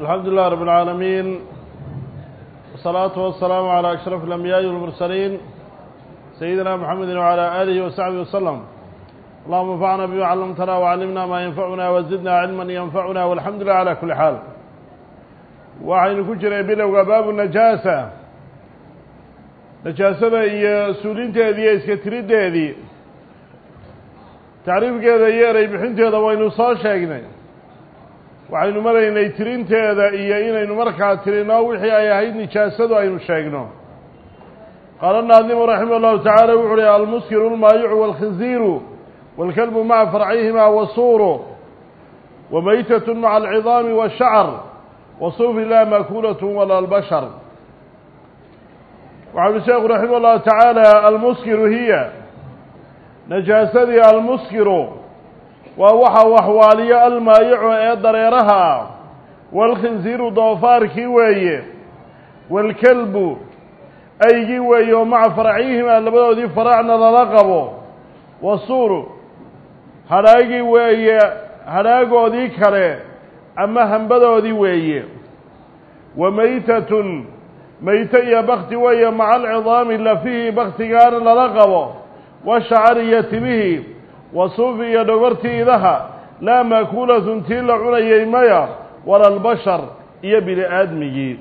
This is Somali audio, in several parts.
الحمد لله رب العالمين والصلاة والسلام على أشرف الأنبياء والمرسلين سيدنا محمد وعلى آله وصحبه وسلم اللهم انفعنا بما علمتنا وعلمنا ما ينفعنا وزدنا علما ينفعنا والحمد لله على كل حال waxaynu ku jiray bilowga baabu najaasa najaasada iyo suulinteedii iyo iska tiriddeedii tacriifkeeda iyo erey bixinteeda waynu soo sheegnay waxaynu maraynay tirinteeda iyo inaynu markaa tirino wixii ay ahayd nijaasadu aynu sheegno qaala naadimu raximah llahu tacaala wuxu uhi almuskiru lmaayicu wاlkhinziiru wاlkalbu maca farcihima wasuuru wamaytat maca alcidaami wاshacr wasuufi laa makuulat wala albashar waxau uhi sheekhu raximah llahu tacaala almuskiru hiya najaasadii almuskiru waa waxa waxwaaliyo almaayicu ee dareeraha ah waalkhinsiiru doofaarkii weeye waalkelbu aygii weeye oo maca faracihima labadoodii faracna lala qabo wasuuru hadhaagii weeye hadhaagoodii kale ama hambadoodii weeye wa maytatun mayte iyo bakti weeye maca alcidaami lafihii baktigaana lala qabo washacari iyo tibihii wasuufi iyo dhogortii idaha laa maakuulatun tii la cunayay maya wala albashar iyo bini aadmigii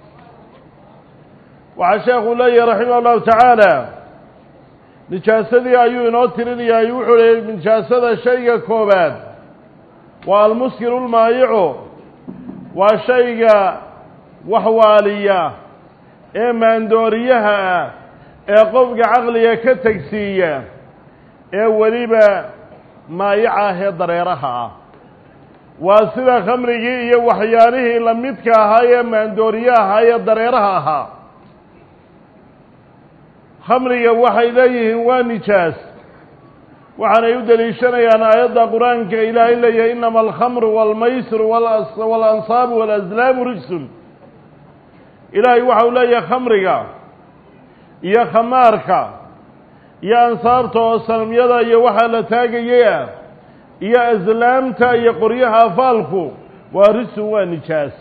waxaa sheekhu leeyahi raximah allahu tacaala nijaasadii ayuu inoo tirinayaa wuxuu leeyay nijaasada shayga koobaad waa almuskiru lmaayicu waa shayga waxwaaliya ee maandooriyaha ah ee qofka caqliga ka tegsiiya ee weliba maayica ah ee dareeraha ah waa sida khamrigii iyo waxyaalihii lamidka ahaa ee maandooriye ahaa ee dareeraha ahaa khamriga waxay leeyihiin waa nijaas waxaanay u deliishanayaan aayadda qur-aanka ilaahay leeyahay inama alkhamru waalmaysiru waalanصaabu waalaslaamu rijsun ilaahay waxau leeyahay khamriga iyo khamaarka iyo ansaabta oo sanamyada iyo waxaa la taagayay ah iyo aslaamta iyo qoryaha afaalku waa rijsun waa nijaas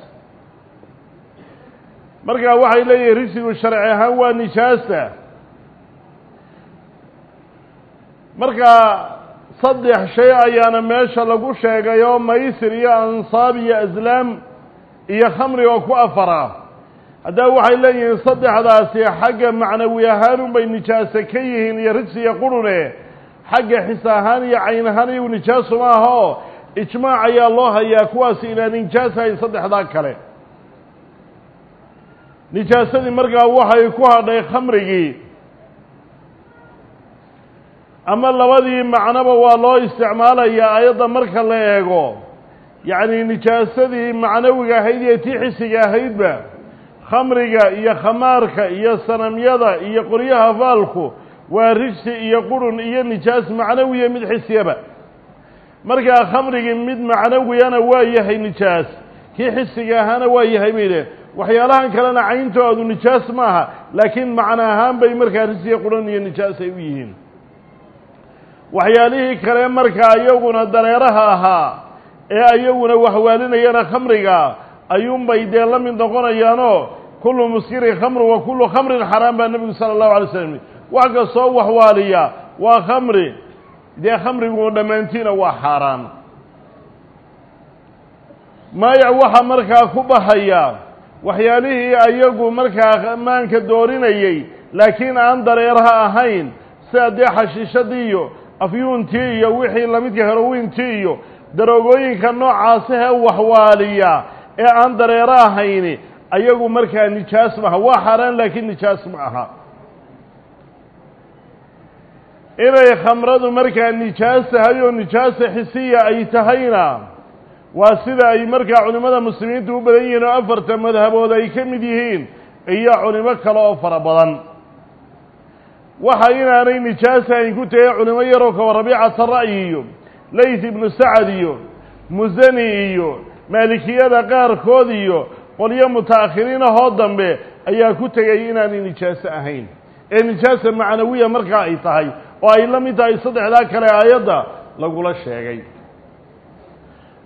markaa waxay leeyihin rijsigu sharci ahaan waa nijaasta markaa saddex shay ayaana meesha lagu sheegay oo maysir iyo ansaab iyo aslaam iyo khamri oo ku afara haddaba waxay leeyihiin saddexdaasi xagga macnawi ahaan unbay nijaase ka yihiin iyo rijsi iyo qurune xagga xis ahaan iyo cayn ahaan iyagu nijaasu ma aha oo ijmaac ayaa loo hayaa kuwaasi inaan nijaasahayn saddexdaa kale nijaasadii markaa waxay ku hadhay khamrigii ama labadii macnoba waa loo isticmaalayaa ayadda marka la eego yacni nijaasadii macnawiga ahayd iyo tii xisiga ahaydba khamriga iyo khamaarka iyo sanamyada iyo qoryaha faalku waa rijsi iyo qurun iyo nijaas macnawiya mid xisiyaba markaa khamrigii mid macnawiyana waa yahay nijaas kii xisiga ahaana waa yahay bay dheh waxyaalahan kalena cayntoodu nijaas maaha laakiin macno ahaan bay markaa rijsiga qurun iyo nijaas ay u yihiin waxyaalihii kale markaa iyaguna dareeraha ahaa ee ayaguna waxwaalinayana khamriga ayuunbay dee la mid noqonayaanoo kullu muskirin khamru wa kullu khamrin xaraam baa nebigu sala allahu alay slam wax kastoo waxwaaliya waa khamri dee khamrigu dhammaantiina waa xaaraan maayac waxaa markaa ku baxaya waxyaalihii ayagu markaa maanka doorinayey laakiin aan dareeraha ahayn sida dee xashiishadii iyo afyuuntii iyo wixii lamidka herowiintii iyo daroogooyinka noocaasahee waxwaaliya ee aan dareero ahayni ayagu markaa nijaas maaha waa xaaraan laakiin nijaas ma aha inay khamradu markaa nijaas tahay oo nijaasa xisiya ay tahayna waa sida ay markaa culimmada muslimiinta u badan yihiin oo afarta madhabood ay ka mid yihiin iyo culimo kale oo fara badan waxa inaanay nijaas ahayn ku tegay culimo yaroo kawa rabiicata ra'yi iyo layth ibnu sacad iyo musani iyo maalikiyada qaarkood iyo qolyo muta'akhiriin ahoo dambe ayaa ku tegay inaanay nijaaso ahayn ee nijaasa macnawiya markaa ay tahay oo ay la mid tahay saddexdaa kale aayadda lagula sheegay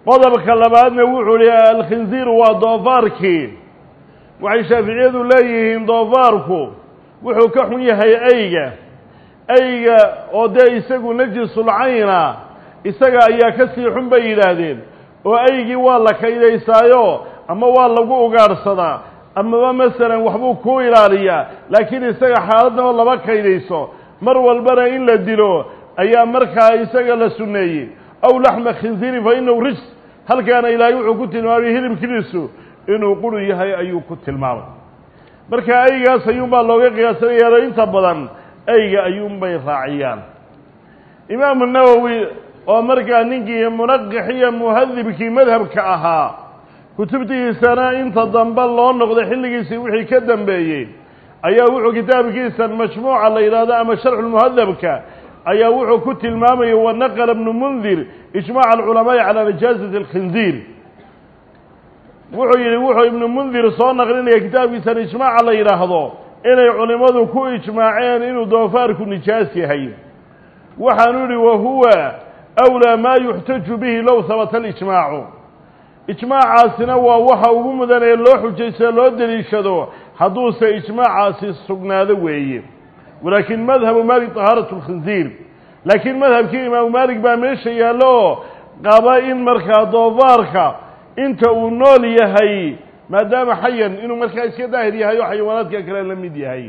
qodobka labaadna wuxuu hi alkhinziiru waa doofaarkii waxay shaaficiyadu leeyihiin doofaarku wuxuu ka xun yahay ayga ayga oo dee isagu najisulcayna isaga ayaa ka sii xun bay yidhaahdeen oo aygii waa la kaydaysaayo ama waa lagu ugaadhsadaa amaba masalan waxbuu ku ilaaliyaa laakiin isaga xaaladnaba lama kaydayso mar walbana in la dilo ayaa markaa isaga la sunneeyey aw laxma khinziiri fa inahu rijs halkaana ilaahay wuxuu ku tilmaamay hilibkiisu inuu quru yahay ayuu ku tilmaamay marka aygaas ayuunbaa looga qiyaasanayaao inta badan ayga ayuunbay raaciyaan imaamu nawowi oo markaa ninkii munaqix iyo muhadibkii madhabka ahaa kutubtiisana inta dambe loo noqday xilligiisii wixii ka dambeeyey ayaa wuxuu kitaabkiisa majmuuca la yidhahdo ama sharxulmuhadabka ayaa wuxuu ku tilmaamayay wanaqla bnu mundir ijmac alculamaai calaa najaasati alkhinziir wuxuu yidhi wuxuu ibnu mundir soo naqlinaya kitaabkiisan ijmaaca la yidhaahdo inay culimmadu ku ijmaaceen inuu doofaarku nijaas yahay waxaanu yidhi wahuwa awlaa maa yuxtaju bihi low habata alijmaacu ijmaacaasina waa waxa ugu mudan ee loo xujaysto loo deliishado hadduuse ijmaacaasi sugnaado weeye walaakin madhabu maalik طahaaratu اlkhinziir laakiin madhabkii imaamu maalik baa meesha yaallo oo qaba in markaa doofaarka inta uu nool yahay maadaama xayan inuu markaa iska daahir yahay oo xayawaanaadka kale la mid yahay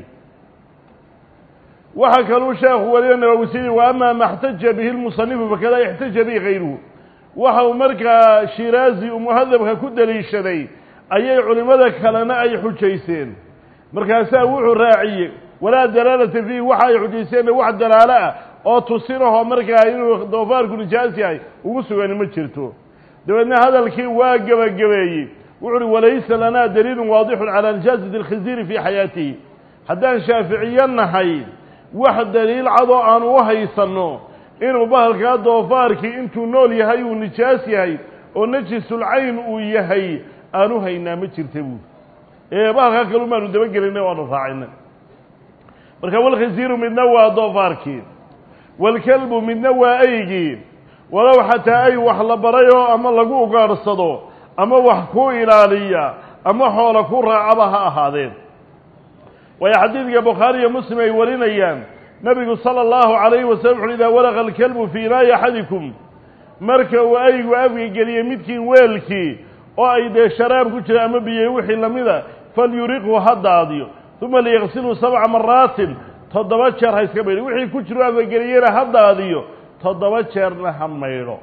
waxaa kaluu sheekhu weliba nawawsini wa ama ma اxtaja bihi lmusanifu fakada yaxtaja bihi gayruhu waxa uu markaa shiraazi uu muhadabka ku deliishaday ayay culimmada kalena ay xujayseen markaasaa wuxuu raaciyey walaa dalaalata fiihi waxa ay xujayseenna wax dalaalo ah oo tusinahoo markaa inuu doofaarku nijaas yahay ugu sugani ma jirto dabeedna hadalkii waa gebagabeeyey wuxu uhi walaysa lanaa daliilun waadixun calaa nijaasati alkhinziiri fii xayaatihi haddaan shaaficiyo nahay wax daliil cadoo aan u haysanno inuu bahalkaa doofaarkii intuu nool yahay uu nijaas yahay oo najisulcayn uu yahay aanu haynaa ma jirta buuri ee bahalkaa kalun baanu dabagelinay waanu raacinay marka walkhinziiru midna waa doofaarkii walkelbu midna waa aygii walow xataa ay wax la barayoo ama lagu ugaadhsado ama wax ku ilaaliya ama xoola ku raacaba ha ahaadeen waayo xadiidka bukhaari iyo muslim ay warinayaan nabigu sala allahu calayhi wasalam wuxu idaa walaqa alkelbu fii inaayi axadikum marka uu aygu afga geliyey midkii weelkii oo ay dee sharaab ku jira ama biyo wixii lamida falyuriqhu ha daadiyo uma liyaqsilhu sabca maraatin toddoba jeer ha iska maydho wixii ku jiro afgageliyena ha daadiyo toddoba jeerna ha maydho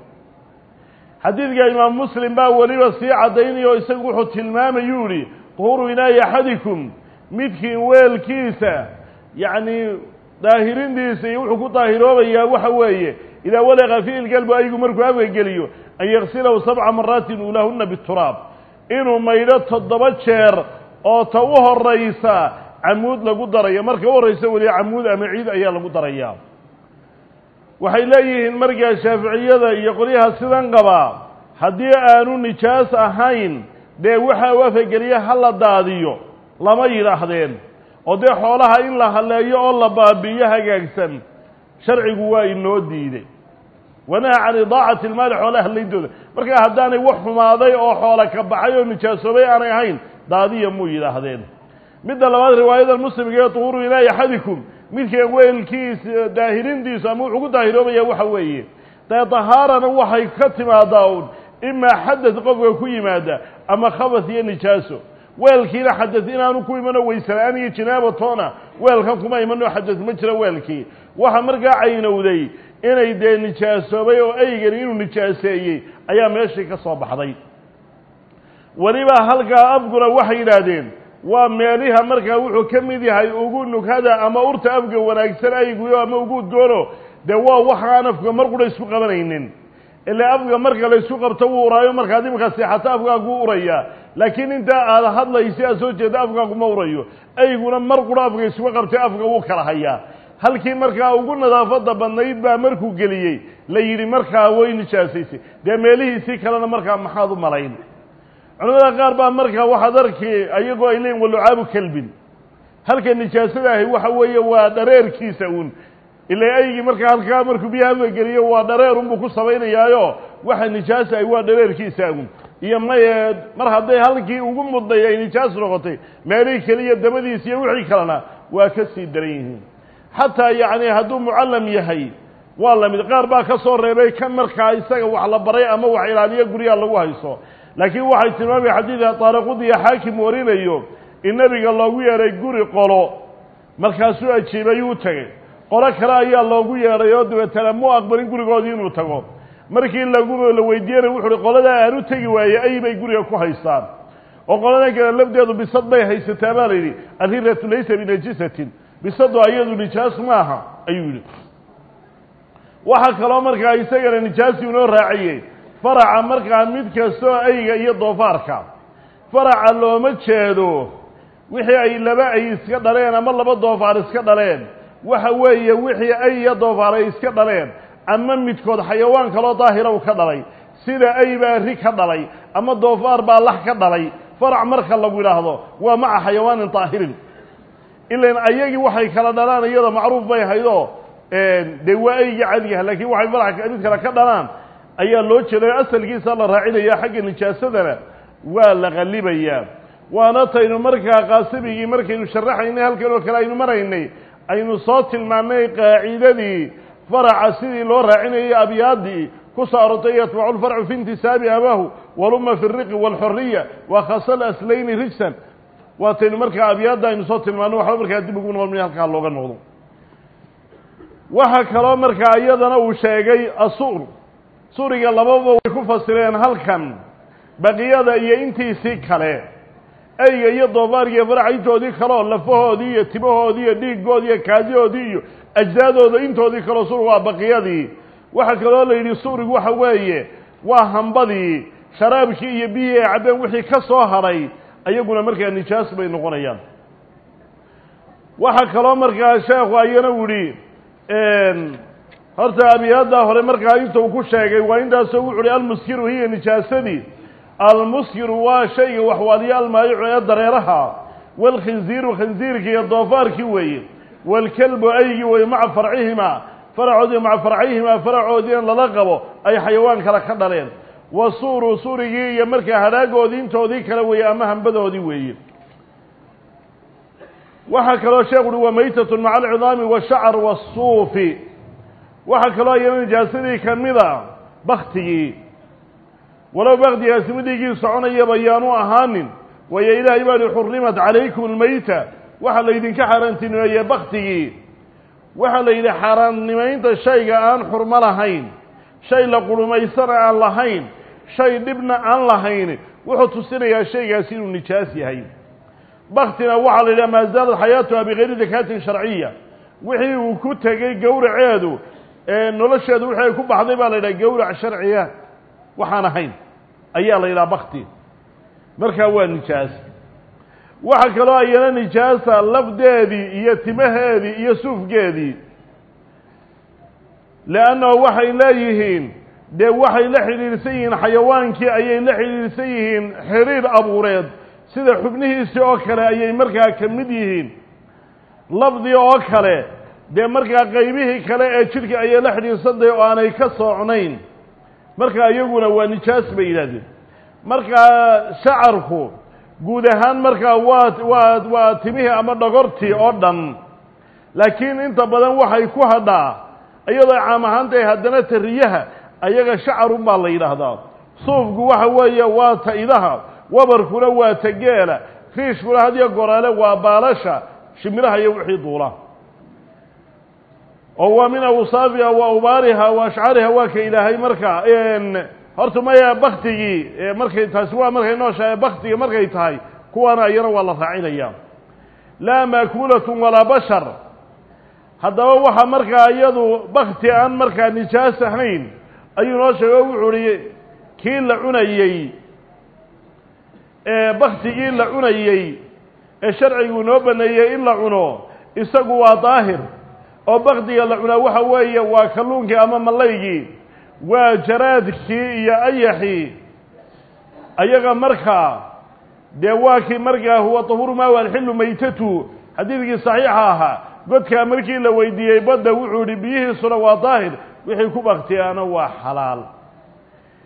xadiidka imaam muslim baa weliba sii caddaynaya oo isagu wuxuu tilmaamayuu yihi duhuru inaayi axadikum midkii weelkiisa yacni daahirindiisa iyo wuxuu ku daahiroobayaa waxa weeye idaa walaqa fi ilgalbu aygu markuu afga geliyo an yaksilahu sabca maraatin ulahuna bituraab inuu maydho toddoba jeer oo ta u horaysa camuud lagu darayo marka u horraysa weliba camuud ama ciid ayaa lagu darayaa waxay leeyihiin markaa shaaficiyada iyo qolyaha sidan qabaa haddii aanu nijaas ahayn dee waxa u afageliya ha la daadiyo lama yidhaahdeen oo dee xoolaha in la halleeyo oo la baabi'iyo hagaagsan sharcigu waa inoo diiday wanaha can idaacati ilmaali xoolaha hallayntooda markaa haddaanay wax xumaaday oo xoola ka baxay oo nijaasoobay aanay ahayn daadiya muu yidhaahdeen midda labaad riwaayada muslimka ee duhuuru ilaahi axadikum midkan weelkiisa daahirintiisu ama wuxuu ku daahiroobaya waxa weeye dee dahaarana waxay ka timaadaa un imaa xadad qofka ku yimaada ama khabas iyo nijaaso weelkiina xadad inaanu ku imano waysela'aan iyo jinaabatoona weelkan kuma imano xadad ma jiro weelkii waxa markaa caynowday inay dee nijaasoobay oo eygani inuu nijaaseeyey ayaa meeshii ka soo baxday weliba halkaa afguna waxay yidhaahdeen waa meeliha markaa wuxuu ka mid yahay ugu nughada ama urta afga wanaagsan ayguyo ama ugu udgoono dee waa waxaan afka mar qura isku qabanaynin ilaa afga marka la isku qabto wuu uraayo markaad iminka seexato afkaagu uraya laakiin intaa aad hadlaysa aad soo jeeda afkaagu ma urayo ayguna mar qura afka isku qabtay afka wuu kala hayaa halkii markaa ugu nadaafada badnayd baa markuu geliyey la yidhi markaa way nijaasaysay dee meelihiisii kalena markaa maxaad u malayn culamada qaar baa markaa waxaad arki ayagoo ay leeyiin walucaabu kelbin halka nijaasada ahi waxa weeye waa dhareerkiisa uun ila aygii markaa halkaa markuu biyaha afgageliyo waa dhareer unbuu ku samaynayaayo waxa nijaasa ay waa dhareerkiisaagun iyo maye mar hadday halkii ugu mudday ay nijaas noqotay meelihii keliya dabadiis iyo wixii kalena waa ka sii daran yihiin xataa yacni hadduu mucallam yahay waa la mid qaar baa ka soo reebay kan markaa isaga wax la baray ama wax ilaaliyo guryaha lagu hayso laakiin waxay tilmaamaya xadiidka taariqud iyo xaakim warinayo in nebiga loogu yeedhay guri qolo markaasuu ajiibay uu tegey qolo kale ayaa loogu yeedhay oo dabeetana mu aqbalin gurigoodii inuu tago markii lagu la weydiinay wuxu uhi qoladaa aan u tegi waaye ay bay guriga ku haystaan oo qoladan kale lafdeedu bisad bay haysataa baa la yidhi alhiratu laysa binajisatin bisadu ayadu nijaas maaha ayuu yidhi waxaa kaloo markaa isagana nijaasi inoo raaciyey faraca markaa mid kastoo ayga iyo doofaarka faraca looma jeedo wixii ay laba ay iska dhaleen ama laba doofaar iska dhaleen waxa weeye wixii ay iyo doofaar ay iska dhaleen ama midkood xayawaan kaloo daahira uu ka dhalay sida ay baa ri ka dhalay ama doofaar baa lax ka dhalay farac marka lagu yidhaahdo waa maca xayawaanin daahirin ilan ayagii waxay kala dhalaan iyada macruuf bay haydoo dee waa ayga cadigaha laakiin waxay farac mid kale ka dhalaan ayaa loo jeeday asalkiisa la raacinaya xagga nijaasadana waa la qallibayaa waana taynu markaa qaasimigii markaynu sharaxaynay halkan oo kale aynu maraynay aynu soo tilmaannay qaacidadii faraca sidii loo raacinayay abyaadii ku soo arortay yatbacu lfarcu fi intisaabi abaahu waluma fi riqi waalxoriya wa khasal aslayni rijsan waataynu markaa abyaadda aynu soo tilmaano waxba markaa dib ugu noqon halkaa looga noqdo waxa kaloo markaa iyadana uu sheegay asuur suuriga lababa way ku fasireen halkan baqiyada iyo intiisii kale eyga iyo doofaarkiiyo faraca intoodii kaleo lafahoodii iyo timahoodii iyo dhiigoodii iyo kaadihoodii iyo ajsaadooda intoodii kaleo suur waa baqiyadii waxaa kaloo la yidhi suurigu waxa weeye waa hambadii sharaabkii iyo biyihii ay cabbeen wixii ka soo hadhay ayaguna markaa nijaas bay noqonayaan waxaa kaloo markaa sheekhu ayana u yihi horta abiyaaddaa hore markaa inta uu ku sheegay waa intaasoo wuxu uhi almuskiru hiya nijaasadii almuskiru waa shayga waxwaaliyo almaayicu ee dareeraha waalkhinziiru khinziirkii iyo doofaarkii weeye waalkelbu aygii weeye maca farcihima faracoodii maca farcayhimaa faracoodiina lala qabo ay xayawaan kale ka dhaleen wa suuru suurigii iyo markaa hadhaagoodii intoodii kale weeye ama hambadoodii weeye waxaa kaloo sheekhu uhi wa maytatun maca alcidaami waashacr waasuufi waxaa kaloo iyana nijaasadii ka mida baktigii walow baktigaasi midhigii soconayaba yaanu ahaanin waayo ilaahay baa hi xurimat calaykum almayta waxaa laydinka xaaraantinimeeyey baktigii waxaa la yidhi xaaraannimaynta shayga aan xurmo lahayn shay la qurumaysana aan lahayn shay dhibna aan lahayn wuxuu tusinayaa shaygaasi inuu nijaas yahay baktina waxaa la yidhaha maa zaalat xayaatuha bigayri dakaatin sharciya wixii uu ku tegey gowraceedu ee nolosheedu wixii ay ku baxday baa la yidhaha gowrac sharciya waxaan ahayn ayaa la yidhaha bakti markaa waa nijaas waxa kaloo ayana nijaasa lafdeedii iyo timaheedii iyo suufgeedii leannahu waxay leeyihiin dee waxay la xidhiidhsan yihiin xayawaankii ayay la xidhiidhsan yihiin xiriir abuureed sida xubnihiisii oo kale ayay markaa ka mid yihiin lafdii oo kale dee markaa qaybihii kale ee jidhka ayay la xidhiidhsantahay oo aanay ka soocnayn markaa iyaguna waa nijaas bay yidhahdeen markaa shacarku guud ahaan markaa waa waa waa timihii ama dhogortii oo dhan laakiin inta badan waxay ku hadhaa iyadoo caam ahaantahay haddana tariyaha ayaga shacarun baa la yidhaahdaa suufku waxa weeye waa ta idaha wabarkuna waa ta geela riishkuna hadiyo goraale waa baalasha shimiraha iyo wixii duula oo waa min awsaafiha wa ubaariha wa ashcariha waa ka ilaahay markaa horta maya baktigii markay taasi waa markay nooshahay baktiga markay tahay kuwaana iyana waa la raacinaya laa maakuulatun walaa bashar haddaba waxa markaa iyadu bakti aan markaa nijaas ahayn ayuu noo sheegay o wuxuu uhi kii la cunayey ee baktigii la cunayey ee sharcigu noo baneeyey in la cuno isagu waa daahir oo baktiga la cunaa waxa weeye waa kalluunkii ama mallaygii waa jaraadkii iyo ayaxii ayaga markaa dee waa kii markaa huwa tahuru maa alxillu maytatu xadiidkii saxiixa ahaa godkaa markii la weydiiyey badda wuxuu ihi biyihiisuna waa daahir wixii ku baktiyaana waa xalaal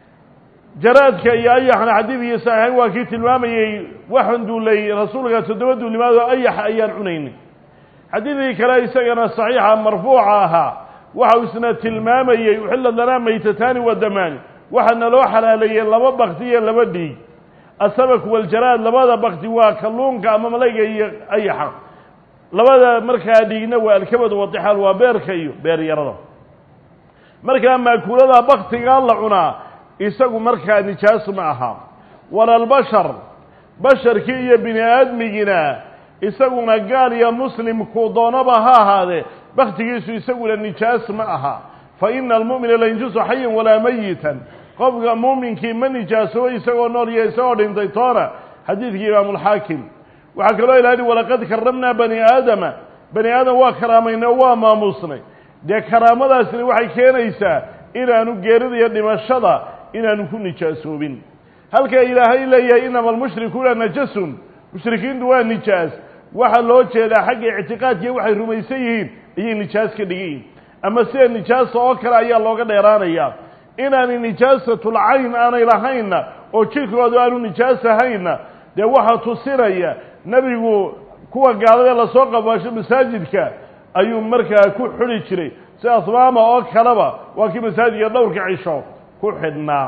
jaraadka iyo ayaxna xadiidkii saxiixayn waa kii tilmaamayey waxaan duulay rasuulka toddoba duulimaad oo ayax ayaan cunaynin xadiidkii kale isagana saxiixa marfuuca ahaa waxa uu isna tilmaamayey uxillad lanaa maytataani wa damaani waxaa naloo xalaaleeyey laba bakti iyo laba dhiig asamak waljaraad labada bakti waa kalluunka ama malayga iyo ayaxa labada markaa dhiigna waa alkabadu wadixaal waa beerka iyo beeryarada markaa maakuulada baktigaa la cunaa isagu markaa nijaas ma aha walalbashar basharkii iyo bini aadmigiina isaguna gaal iyo muslimku doonaba ha ahaadee baktigiisu isaguna nijaas ma aha fa ina almu'mina la yanjusu xayan walaa mayitan qofka muuminkii ma nijaasoobo isagoo nool iyo isagoo dhintay toona xadiidkii imaamulxaakim waxaa kaloo ilahi walaqad karamnaa bani aadama bani aadam waa karaamaynay oo waa maamuusnay dee karaamadaasina waxay keenaysaa inaanu geerida iyo dhimashada inaanu ku nijaasoobin halka ilaahay leeyahay inama almushrikuuna najasun mushrikiintu waa nijaas waxaa loo jeedaa xagga ictiqaadkiiya waxay rumaysan yihiin ayay nijaas ka dhigayihin ama sida nijaasa oo kale ayaa looga dheeraanayaa inaanay nijaasatul cayn aanay lahaynna oo jirkoodu aanu nijaas ahaynna dee waxaa tusinaya nebigu kuwa gaalada lasoo qabaasho masaajidka ayuu markaa ku xuli jiray si asmaama oo kaleba waa kii masaajidka dhowrka cisho ku xidhnaa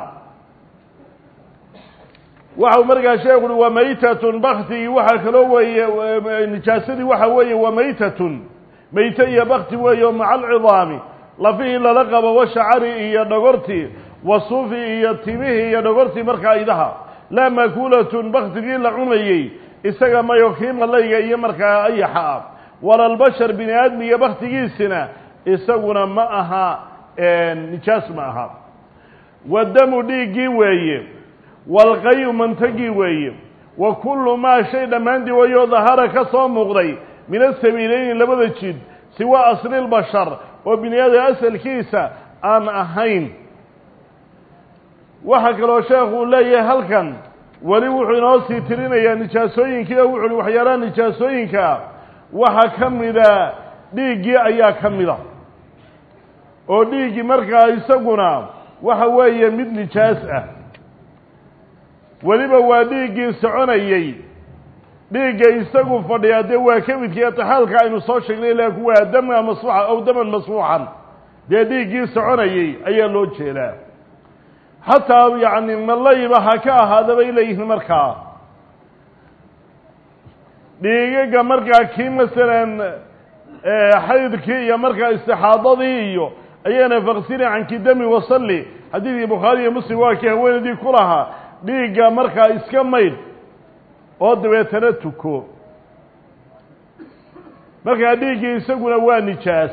waxau markaa sheekhu uhi wa maytatun baktigii waxaa kaloo weeye nijaasadii waxa weeye wa maytatun mayte iyo bakti weeye maca alcidaami lafihii lala qabo washacari iyo dhogortii wasuufi iyo timihii iyo dhogortii markaa idaha laa maakuulatun baktigii la cunayey isaga mayo kii malayga iyo markaa ayaxa ah walalbashar bini aadmiga baktigiisina isaguna ma aha nijaas ma aha wadamu dhiiggii weeye walqayu mantagii weeye wa kullu maa shay dhammaantii weeyoo dahara ka soo muuqday min asabiileyni labada jid siwa aslilbashar oo bini aadam asalkiisa aan ahayn waxaa kaloo sheekhu uu leeyahay halkan weli wuxuu inoo sii tirinayaa nijaasooyinkii oo wuxu uhi waxyaalaha nijaasooyinka waxaa ka mida dhiiggii ayaa ka mida oo dhiiggii markaa isaguna waxa weeye mid nijaas ah weliba waa dhiiggii soconayey dhiigga isagu fadhiyaa dee waa kamidkii atixaalka aynu soo sheegnay laakin waa dama masfuuxa aw daman masfuuxan dee dhiiggii soconayey ayaa loo jeedaa xataa yacni malayba ha ka ahaada bay leeyihiin markaa dhiigaga markaa kii masalan xaydkii iyo markaa istixaadadii iyo ayana faksili canki dami wasalli xadiidkii bukhaari iyo muslim waa kii haweenaydii ku lahaa dhiigga markaa iska maydh oo dabeetana tuko markaa dhiiggii isaguna waa nijaas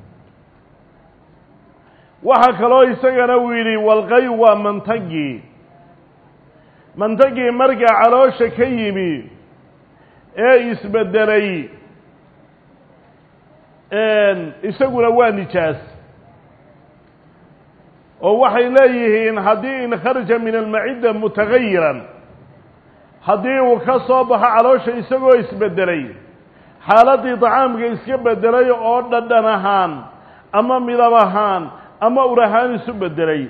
waxaa kaloo isagana uu yidhi walqayu waa mantagii mantagii markaa caloosha ka yimi ee isbeddelay isaguna waa nijaas oo waxay leeyihiin haddii in kharaja min almacidda mutagayiran haddii uu ka soo baxo caloosha isagoo isbeddelay xaaladdii dacaamka iska beddelay oo dhadhan ahaan ama midab ahaan ama ur ahaan isu beddelay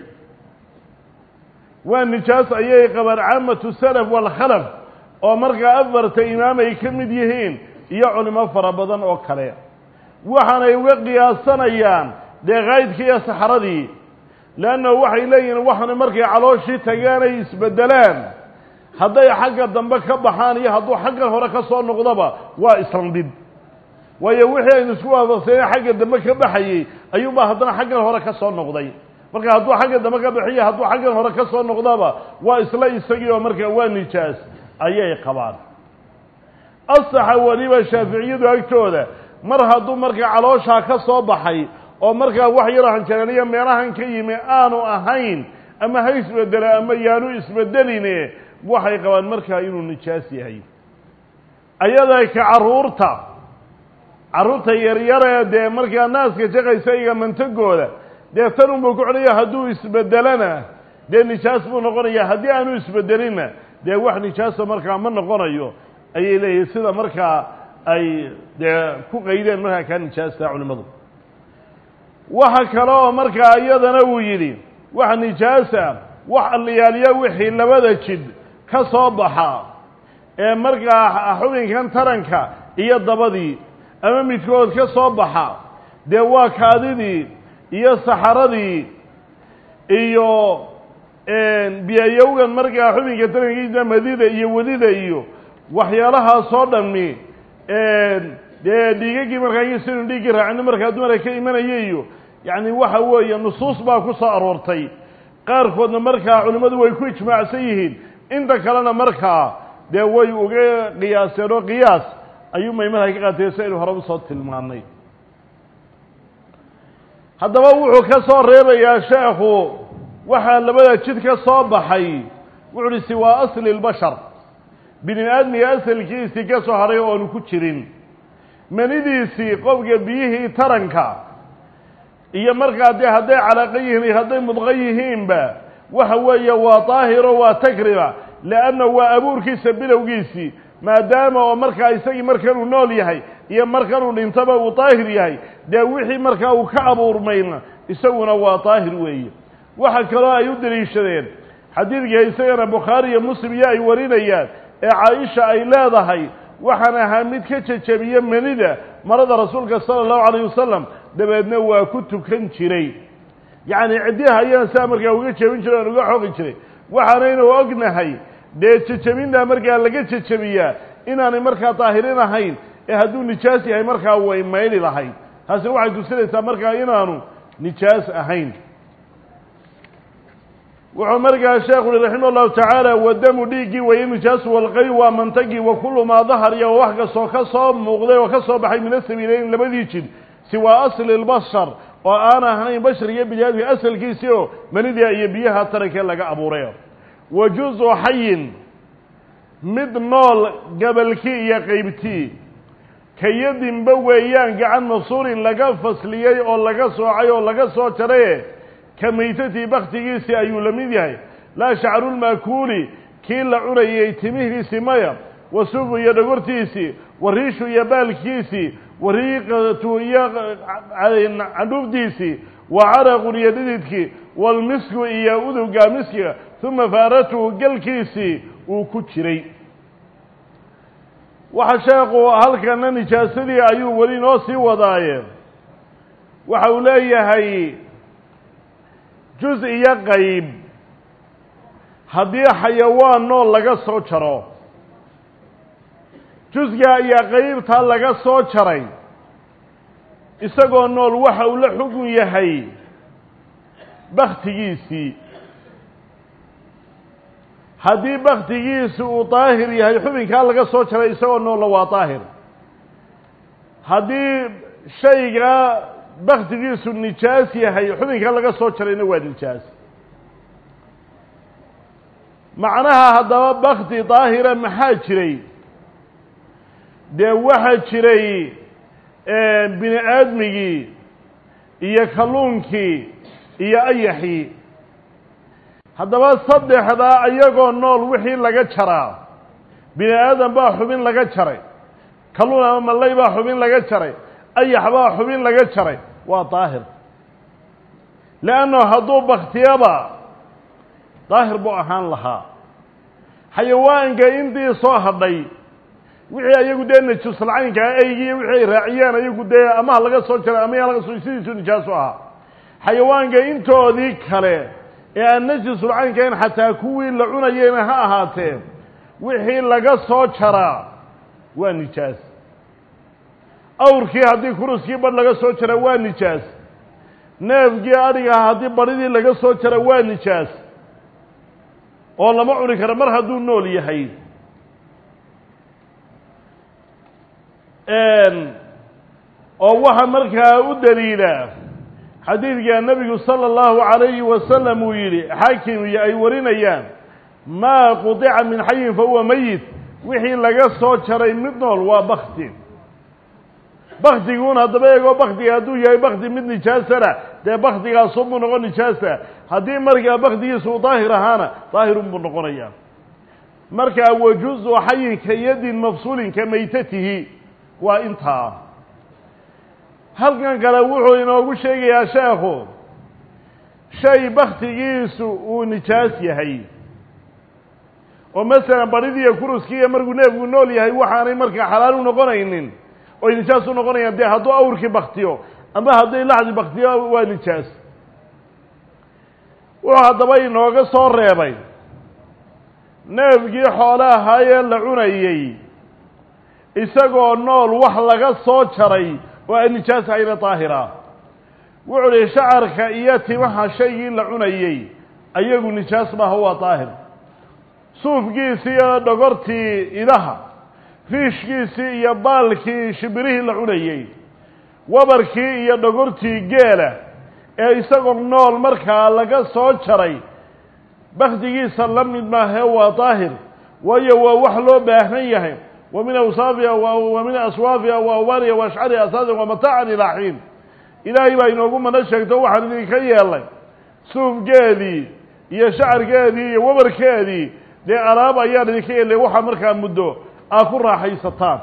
waa nijaas ayay qabaan caamatu salaf waalkhalaf oo markaa afarta imaam ay ka mid yihiin iyo culimo fara badan oo kale waxaanay uga qiyaasanayaan dee kaydkii iyo saxradii leannahu waxay leeyihiin waxana markay calooshii tagaan ay isbeddelaan hadday xagga dambe ka baxaan iyo hadduu xaggan hore ka soo noqdoba waa islandhid waayo wixii aynu isku waafaqsaneen xagga dambe ka baxayey ayuunbaa haddana xaggan hore ka soo noqday marka hadduu xagga dambe ka bixiyo hadduu xaggan hore ka soo noqdaba waa isla isagii oo markaa waa nijaas ayay qabaan asaxa weliba shaaficiyadu agtooda mar hadduu markaa calooshaa ka soo baxay oo markaa wax yaroo hanjareeniyo meelahan ka yimi aanu ahayn ama ha isbedelo ama yaanu isbedeline waxay qabaan markaa inuu nijaas yahay ayada ka carruurta carruurta yaryaree dee markaa naaska jaqaysa iga mantagooda dee tan unbuu ku codhaya hadduu isbedelana dee nijaas buu noqonaya haddii aanu isbedelinna dee wax nijaasa markaa ma noqonayo ayay leeyihin sida markaa ay dee ku qaydeen markaa kaa nijaasta culimmadu waxa kale oo markaa iyadana uu yidhi wax nijaasa wax alliyaaliya wixii labada jid ka soo baxa ee markaa xubinkan taranka iyo dabadii ama midkood ka soo baxa dee waa kaadidii iyo saxaradii iyo biyayowgan markaa xubinka tarankiisa madida iyo wadida iyo waxyaalahaasoo dhammi dee dhiigagii markaa sinu dhiiggii raacino markaa dumara ka imanaya iyo yacni waxa weeye nusuus baa ku soo aroortay qaarkoodna markaa culimmadu way ku ijmaacsan yihiin inta kalena markaa dee way uga qiyaaseen oo qiyaas ayuu maymadha ka qaatay si aynu hore usoo tilmaanay haddaba wuxuu ka soo reebayaa sheekhu waxaa labada jid ka soo baxay wuxu uhi siwaa asli lbashar bini aadmiga asalkiisii ka soo hadhay oo aanu ku jirin manidiisii qofka biyihii taranka iyo markaa dee hadday calaaqa yihiin iyo hadday mudqo yihiinba waxa weeye waa daahiro waa takriba leanna waa abuurkiisa bilowgiisii maadaama oo markaa isagii markanuu nool yahay iyo markanuu dhintaba uu daahir yahay dee wixii markaa uu ka abuurmayna isaguna waa daahir weeye waxa kaloo ay u deliishadeen xadiidka isagana bukhaari iyo muslim iyo ay warinayaan ee caaisha ay leedahay waxaan ahaa mid ka jejebiye manida marada rasuulka sala allahu calayh wasalam dabeedna waa ku tukan jiray yacni ciddiha ayaan saa markaa uga jebin jiray oan uga xogi jiray waxaanaynu ognahay dee jejebintaa markaa laga jejebiyaa inaanay markaa daahirin ahayn ee hadduu nijaas yahay markaa way mayli lahayd taasina waxay tusinaysaa markaa inaanu nijaas ahayn wuxuu markaa sheekhu uhi raximah llahu tacaala wadamu dhiiggii waye nijaasu walqay waa mantagii wa kullu maa dahar iyo wax kastoo ka soo muuqday oo ka soo baxay min asabiileyn labadii jid siwaa asli lbashar oo aan ahayn bashar iyo biniaadmika asalkiisii oo manidia iyo biyaha tarankee laga abuuray wa juzu xayin mid nool gabalkii iyo qaybtii kayadinba weeyaan gacan masuurin laga fasliyey oo laga soocay oo laga soo jaraye ka maytatii baktigiisii ayuu la mid yahay laa shacrulmaakuuli kii la cunayey timihiisii maya wa sufu iyo dhogortiisii wa riishu iyo baalkiisii wa riiqatu iyo candhuufdiisii wa caraqun iyo dhididkii walmisku iyo uduga miskiga uma faaratuhu galkiisii uu ku jiray waxa sheekhu halkana nijaasadii ayuu weli noo sii wadaaye waxa uu leeyahay juz iyo qayb haddii xayawaan nool laga soo jaro jusga iyo qaybtaa laga soo jaray isagoo nool waxa uu la xugun yahay baktigiisii haddii baktigiisi uu daahir yahay xubinkaa laga soo jaray isagoo noolla waa daahir haddii shayga baktigiisu nijaas yahay xubinka laga soo jarayna waa nijaas macnaha haddaba bakti daahira maxaa jiray dee waxaa jiray bini aadmigii iyo kalluunkii iyo ayaxii haddaba saddexdaa iyagoo nool wixii laga jaraa bini aadam baa xubin laga jaray kalluun ama mallay baa xubin laga jaray ayax baa xubin laga jaray waa daahir leanno hadduu baktiyaba daahir buu ahaan lahaa xayawaanka intii soo hadhay wixii ayagu dee najuusalcaynkaa eygii wixii ay raaciyeen ayagu dee amaha laga soo jaray ama yaa laga soo sidiisu nijaasu ahaa xayawaanka intoodii kale ee aan najisulcaynkayn xataa kuwii la cunayeyna ha ahaatee wixii laga soo jaraa waa nijaas awrkii haddii kuruskii badh laga soo jara waa nijaas neefkii adhigaha haddii badhidii laga soo jara waa nijaas oo lama cuni karo mar hadduu nool yahay oo waxa markaa u daliila xadiidka nebigu sala allahu calayhi wasalam uu yidhi xaakim iyo ay warinayaan maa qudica min xayin fa huwa meyit wixii laga soo jaray mid nool waa bakti baktiguun haddaba eegoo baktiga hadduu yahay bakti mid nijaasana dee baktigaasunbuu noqon nijaasa haddii markaa baktigiisa uu daahir ahaana daahirun buu noqonayaa markaa wajuzu xayin ka yadin mafsuulin ka maytatihi waa intaa halkan kale wuxuu inoogu sheegayaa sheekhu shay baktigiisu uu nijaas yahay oo masalan badhidiiyo kuruskiiyo markuu neefku nool yahay waxaanay markaa xalaal u noqonaynin oy nijaas u noqonayaan dee hadduu awrkii baktiyo ama hadday laxdi baktiyo waa nijaas wuxuu haddaba inooga soo reebay neefkii xoole ahaayee la cunayey isagoo nool wax laga soo jaray oo aan nijaas hayna daahira wuxuu uhi shacarka iyo timaha shaygii la cunayey ayagu nijaas maaha waa daahir suufkiisii iyo dhogortii idaha riishkiisii iyo baalkii shibirihii la cunayey wabarkii iyo dhogortii geela ee isagoo nool markaa laga soo jaray bakdigiisa la mid maahee waa daahir waayo waa wax loo baahan yahay wa min awsaafiha wa min aswaafiha wa awbaariha wa ashcariha asaasan wa mataacan ilaa xiin ilaahay baa inoogu mana sheegto waxaan idinka yeelay suufgeedii iyo shacarkeedii iyo wabarkeedii dee alaab ayaan idinka yeelay waxaa markaa muddo aad ku raaxaysataan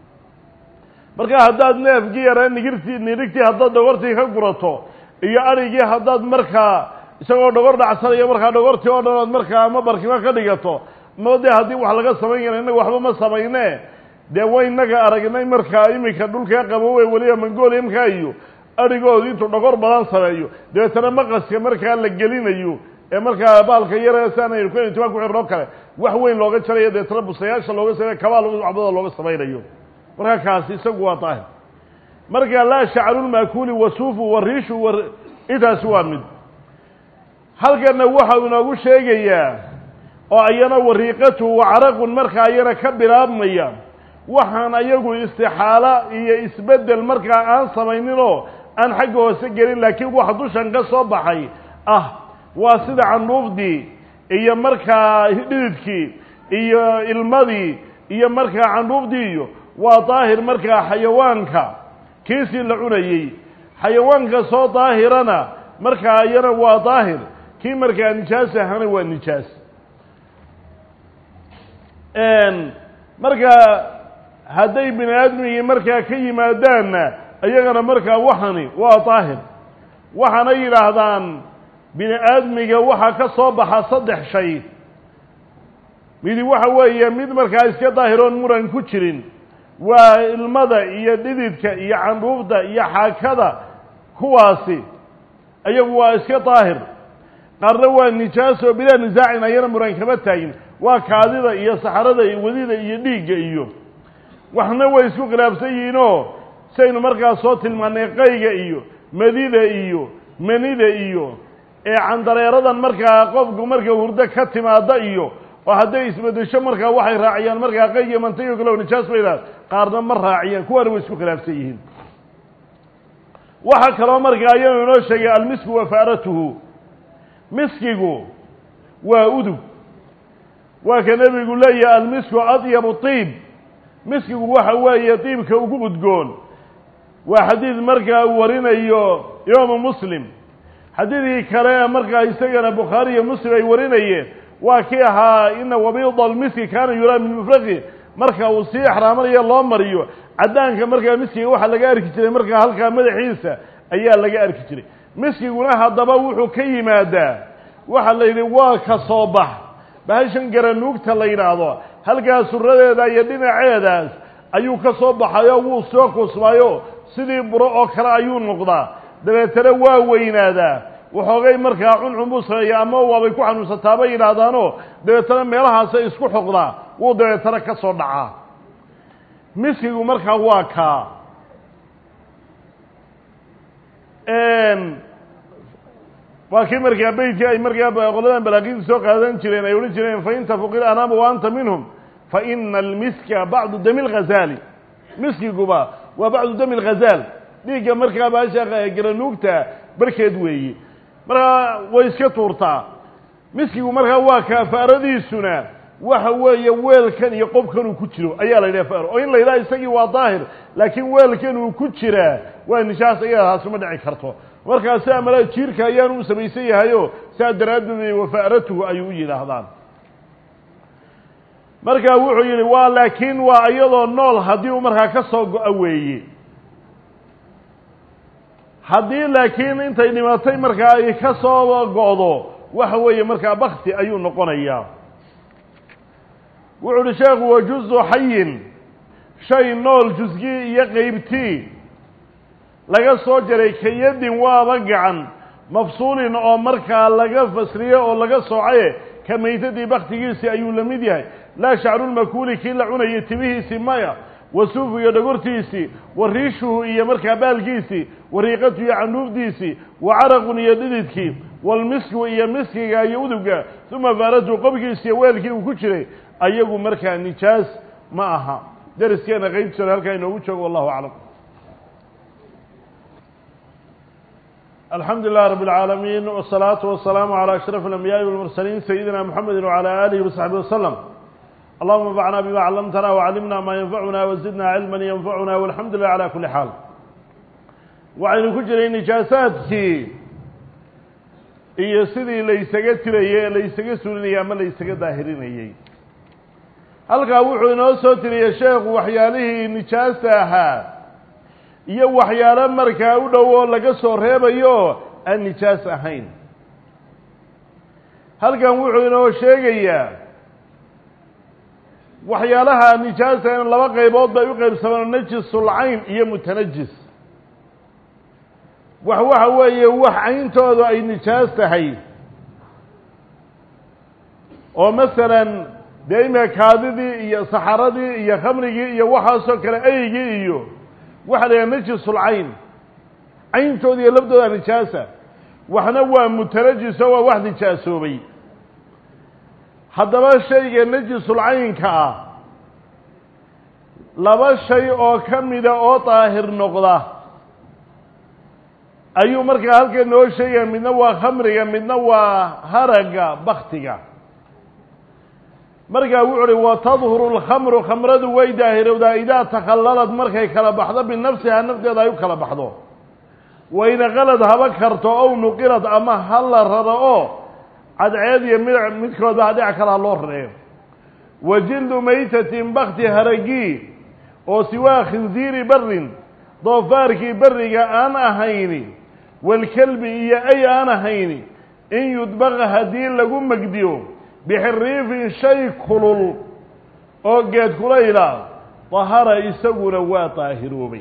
marka haddaad neefkii yaree nigirtii nirigtii haddaad dhogortii ka gurato iyo arigii haddaad markaa isagoo dhogor dhacsanayo markaa dhogortii oo dhan ood markaa ama barkimo ka dhigato ma dee haddii wax laga samayn kara innaga waxba ma samayne dee way inaga aragnay markaa iminka dhulkaa qabowe weliba mongoliamka iyo arigoodu intuu dhogor badan sameeyo dabeetana maqaska markaa la gelinayo ee markaa baalka yare siaan ku timaa ku xirnoo kale wax weyn looga jarayo dabeetana busayaasha looga samey kabaal waxbada looga samaynayo markaa kaasi isagu waa daahir marka laa shacrulmaakuli wasuufu wariishu wa intaasi waa mid halkana waxau inoogu sheegayaa oo ayana wariiqatu wacaraqun markaa ayana ka bilaabmaya waxaan ayagu istixaalo iyo isbeddel markaa aan samayninoo aan xagga hoose gelin laakiin wax dushan ka soo baxay ah waa sida candhuufdii iyo markaa dhididkii iyo ilmadii iyo markaa candhuufdii iyo waa daahir markaa xayawaanka kiisii la cunayey xayawaanka soo daahirana markaa iyana waa daahir kii markaa nijaas ahana waa nijaas markaa hadday bini aadmigii markaa ka yimaadaanna iyagana markaa waxani waa daahir waxaana yidhaahdaan bini aadmiga waxaa ka soo baxa saddex shay midi waxa weeye mid markaa iska daahiroon muran ku jirin waa ilmada iyo dhididka iyo candhuufta iyo xaakada kuwaasi ayagu waa iska daahir qaarna waa nijaas oo bilaa nisaacin ayana muran kama taagin waa kaadida iyo saxarada iyo wadida iyo dhiigga iyo waxna way isku khilaafsan yihiinoo saynu markaa soo tilmaanay qayga iyo madida iyo manida iyo ee candareeradan markaa qofku marka hurdo ka timaada iyo oo hadday isbedesho markaa waxay raaciyaan markaa qayga mantayo kale nijaas bay idhaha qaarna ma raaciyaan kuwaana way isku khilaafsan yihiin waxaa kaloo markaa ayanu inoo sheegay almisku wa faaratuhu miskigu waa udug waa ka nebigu leeyahay almisku adyabu tiib miskigu waxa weeye diibka ugu udgoon waa xadiid markaa uu warinayo imaamu muslim xadiidkii kale ee markaa isagana bukhaari iyo muslim ay warinayeen waa kii ahaa ina wabiida almiski kaana yuraa min mufraqi marka uu sii exraamanayo loo mariyo caddaanka markaa miskiga waxaa laga arki jiray markaa halkaa madaxiisa ayaa laga arki jiray miskiguna haddaba wuxuu ka yimaadaa waxaa la yidhi waa ka soo bax bahashan garanuugta la yidhaahdo halkaa suradeeda iyo dhinaceedaas ayuu ka soo baxayo wuu soo kusmayo sidii buro oo kale ayuu noqdaa dabeetana waa weynaadaa waxoogay markaa cuncun buu sameeya ama waabay ku xanuunsataa bay yidhaahdaanoo dabeetana meelahaasay isku xoqdaa wuu dabeetana ka soo dhacaa miskigu markaa waa kaa waa kii markaa beytkii ay markaa qoladan balaaqiinta soo qaadan jireen ay odhan jireen fain tafuqil anaama wa anta minhum fa ina almiska bacdu dami lghazaali miskiguba waa bacdu dami lghazaal dhiigga markaa baasha garanuugta barkeed weeye markaa way iska tuurtaa miskigu markaa waa kaafaaradiisuna waxa weeye weelkan iyo qofkan uu ku jiro ayaa la yidhaha faaro oo in la yidhaha isagii waa daahir laakiin weelkan uu ku jiraa waa nishaas iyadaas uma dhici karto markaa sidaa mala jiirka ayaanu u samaysan yahayo saa daraaddeed wafaaratuhu ayuu u yidhaahdaan markaa wuxuu yidhi waa laakiin waa iyadoo nool haddii uu markaa ka soo go-a weeye haddii laakiin intay dhimatay markaa ay ka soo go'do waxa weeye markaa bakti ayuu noqonayaa wuxu uhi sheekhu wa juzu xayin shay nool jusgii iyo qeybtii laga soo jaray kayadin waaba gacan mafsuulin oo markaa laga fasriyo oo laga soocaye ka maytadii baktigiisii ayuu la mid yahay laa shacrulmakuuli kii la cunayay timihiisii maya wasuufu iyo dhagortiisii wa riishuhu iyo markaa baalkiisii wa riiqatu iyo candhuufdiisii wa caraqun iyo dhididkii walmisku iyo miskiga iyo uduga uma faaratu qobkiisi iyo weelkii uu ku jiray ayagu markaa nijaas ma aha dariskeena qaybtiisona halkaa inoogu joogo wallahu aclam alxamdu lilah rab اlcaalamiin wالsalaatu wasalaamu calى ashraf اlambiyaai walmursaliin sayidina mxamedi wcalى alihi wasaxbi waslm allahuma anfacna bima callamtana wcallimna maa yanfacuna wazidna cilma yanfacuna walxamdu lilah cala kuli xaal waxaynu ku jiray nijaasaadkii iyo sidii laysaga tirayey ee laysaga suulinayey ama laysaga daahirinayey halkaa wuxuu inoo soo tiriyey sheekhu waxyaalihii nijaasta ahaa iyo waxyaalo markaa u dhow oo laga soo reebayo aan nijaas ahayn halkan wuxuu inoo sheegayaa waxyaalaha nijaasta in laba qaybood bay u qaybsamaan najisul cayn iyo mutanajis wax waxa weeye wax cayntooda ay nijaas tahay oo masalan dee imika kaadidii iyo saxaradii iyo khamrigii iyo waxaasoo kale eygii iyo waxa la yidhaha najisul cayn cayntooda iyo labdooda nijaasa waxna waa mutanajiso waa wax nijaasoobay haddaba shayga najisul caynka ah laba shay oo ka mida oo daahir noqda ayuu markaa halkan noo sheegaya midna waa khamriga midna waa haraga baktiga markaa wuxu uhi wa tadhuru lkhamru khamradu way daahirowdaa idaa takhallalad markay kala baxdo binafsihaa nafteeda ay u kala baxdo wayna qalad haba karto ow nuqilad ama ha la raro oo cadceed iyo mid midkoodba hadhinac kale ha loo rareeyo wa jildu maytatin bakti haragii oo siwaa khinziiri barin doofaarkii beriga aan ahayni walkelbi iyo ay aan ahayni in yudbaqa haddii lagu megdiyo bixiriifin shay kulul oo geed kulayla dahara isaguna waa daahiroobay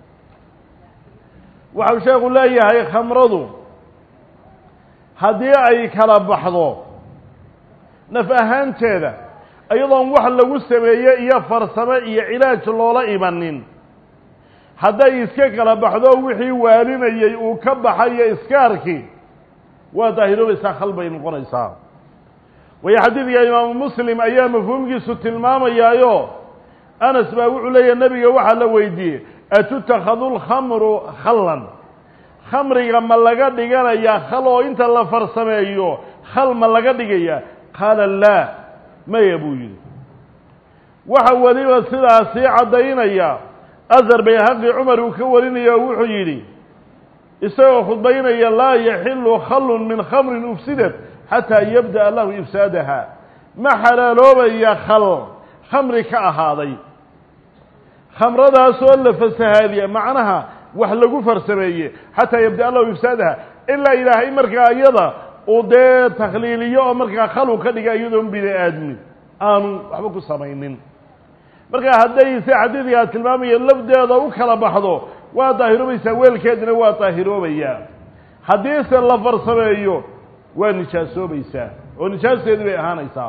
waxau sheekhu leeyahay khamradu haddii ay kala baxdo naf ahaanteeda iyadoon wax lagu sameeye iyo farsamo iyo cilaaj loola imanin hadday iska kala baxdo wixii waaninayey uu ka baxayo iskaarkii waa daahiroobaysaa khal bay noqonaysaa waayo xadiidka imaamu muslim ayaa mafhuumkiisu tilmaamayaayo anas baa wuxuu leeyahy nebiga waxaa la weydiiyey atutakhadu lkhamru khallan khamriga ma laga dhiganayaa khal oo inta la farsameeyo khal ma laga dhigaya qaala laa maya buu yidhi waxa weliba sidaa sii caddaynaya asar bayhaqi cumar uu ka warinayo wuxuu yidhi isagoo khudbaynaya laa yaxilu khallun min khamrin ufsidat xataa yabda'a lahu ifsaadaha ma xalaaloobaya khal khamri ka ahaaday khamradaasoo la fasahaadiya macnaha wax lagu farsameeye xataa yabda'a lahu ifsaadaha ilaa ilaahay markaa iyada uu dee takhliiliyo oo markaa khalu ka dhiga iyadoon bini aadmi aanu waxba ku samaynin markaa hadday si xadiidkaa tilmaamaya lafdeeda u kala baxdo waa daahiroobaysaa weelkeedina waa daahiroobayaa haddiise la farsameeyo waa nijaasoobaysaa oo nijaasteedii bay ahaanaysaa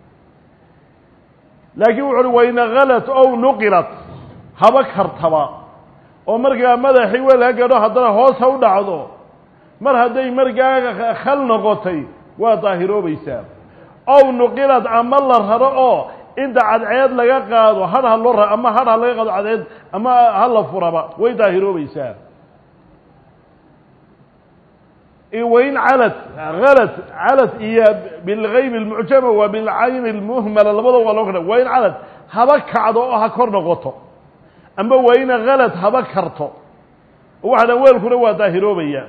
laakiin wuxu uhi wayna kalad ow nuqilat haba kartaba oo markaa madaxii weel ha gadho haddana hoos ha u dhacdo mar hadday markaa khal noqotay waa daahiroobaysaa ow nuqilad ama la raro oo inta cadceed laga qaado hadh ha loo ra ama hadh ha laga qaado cadceed ama ha la furaba way daahiroobaysaa wain calad alad calad iyo bilgayb اlmucjama wa bilcayn اlmuhmala labada waa loo kadha wain calad haba kacdo oo ha kor noqoto amba waina kalad haba karto waxa dhan weelkuna waa daahiroobaya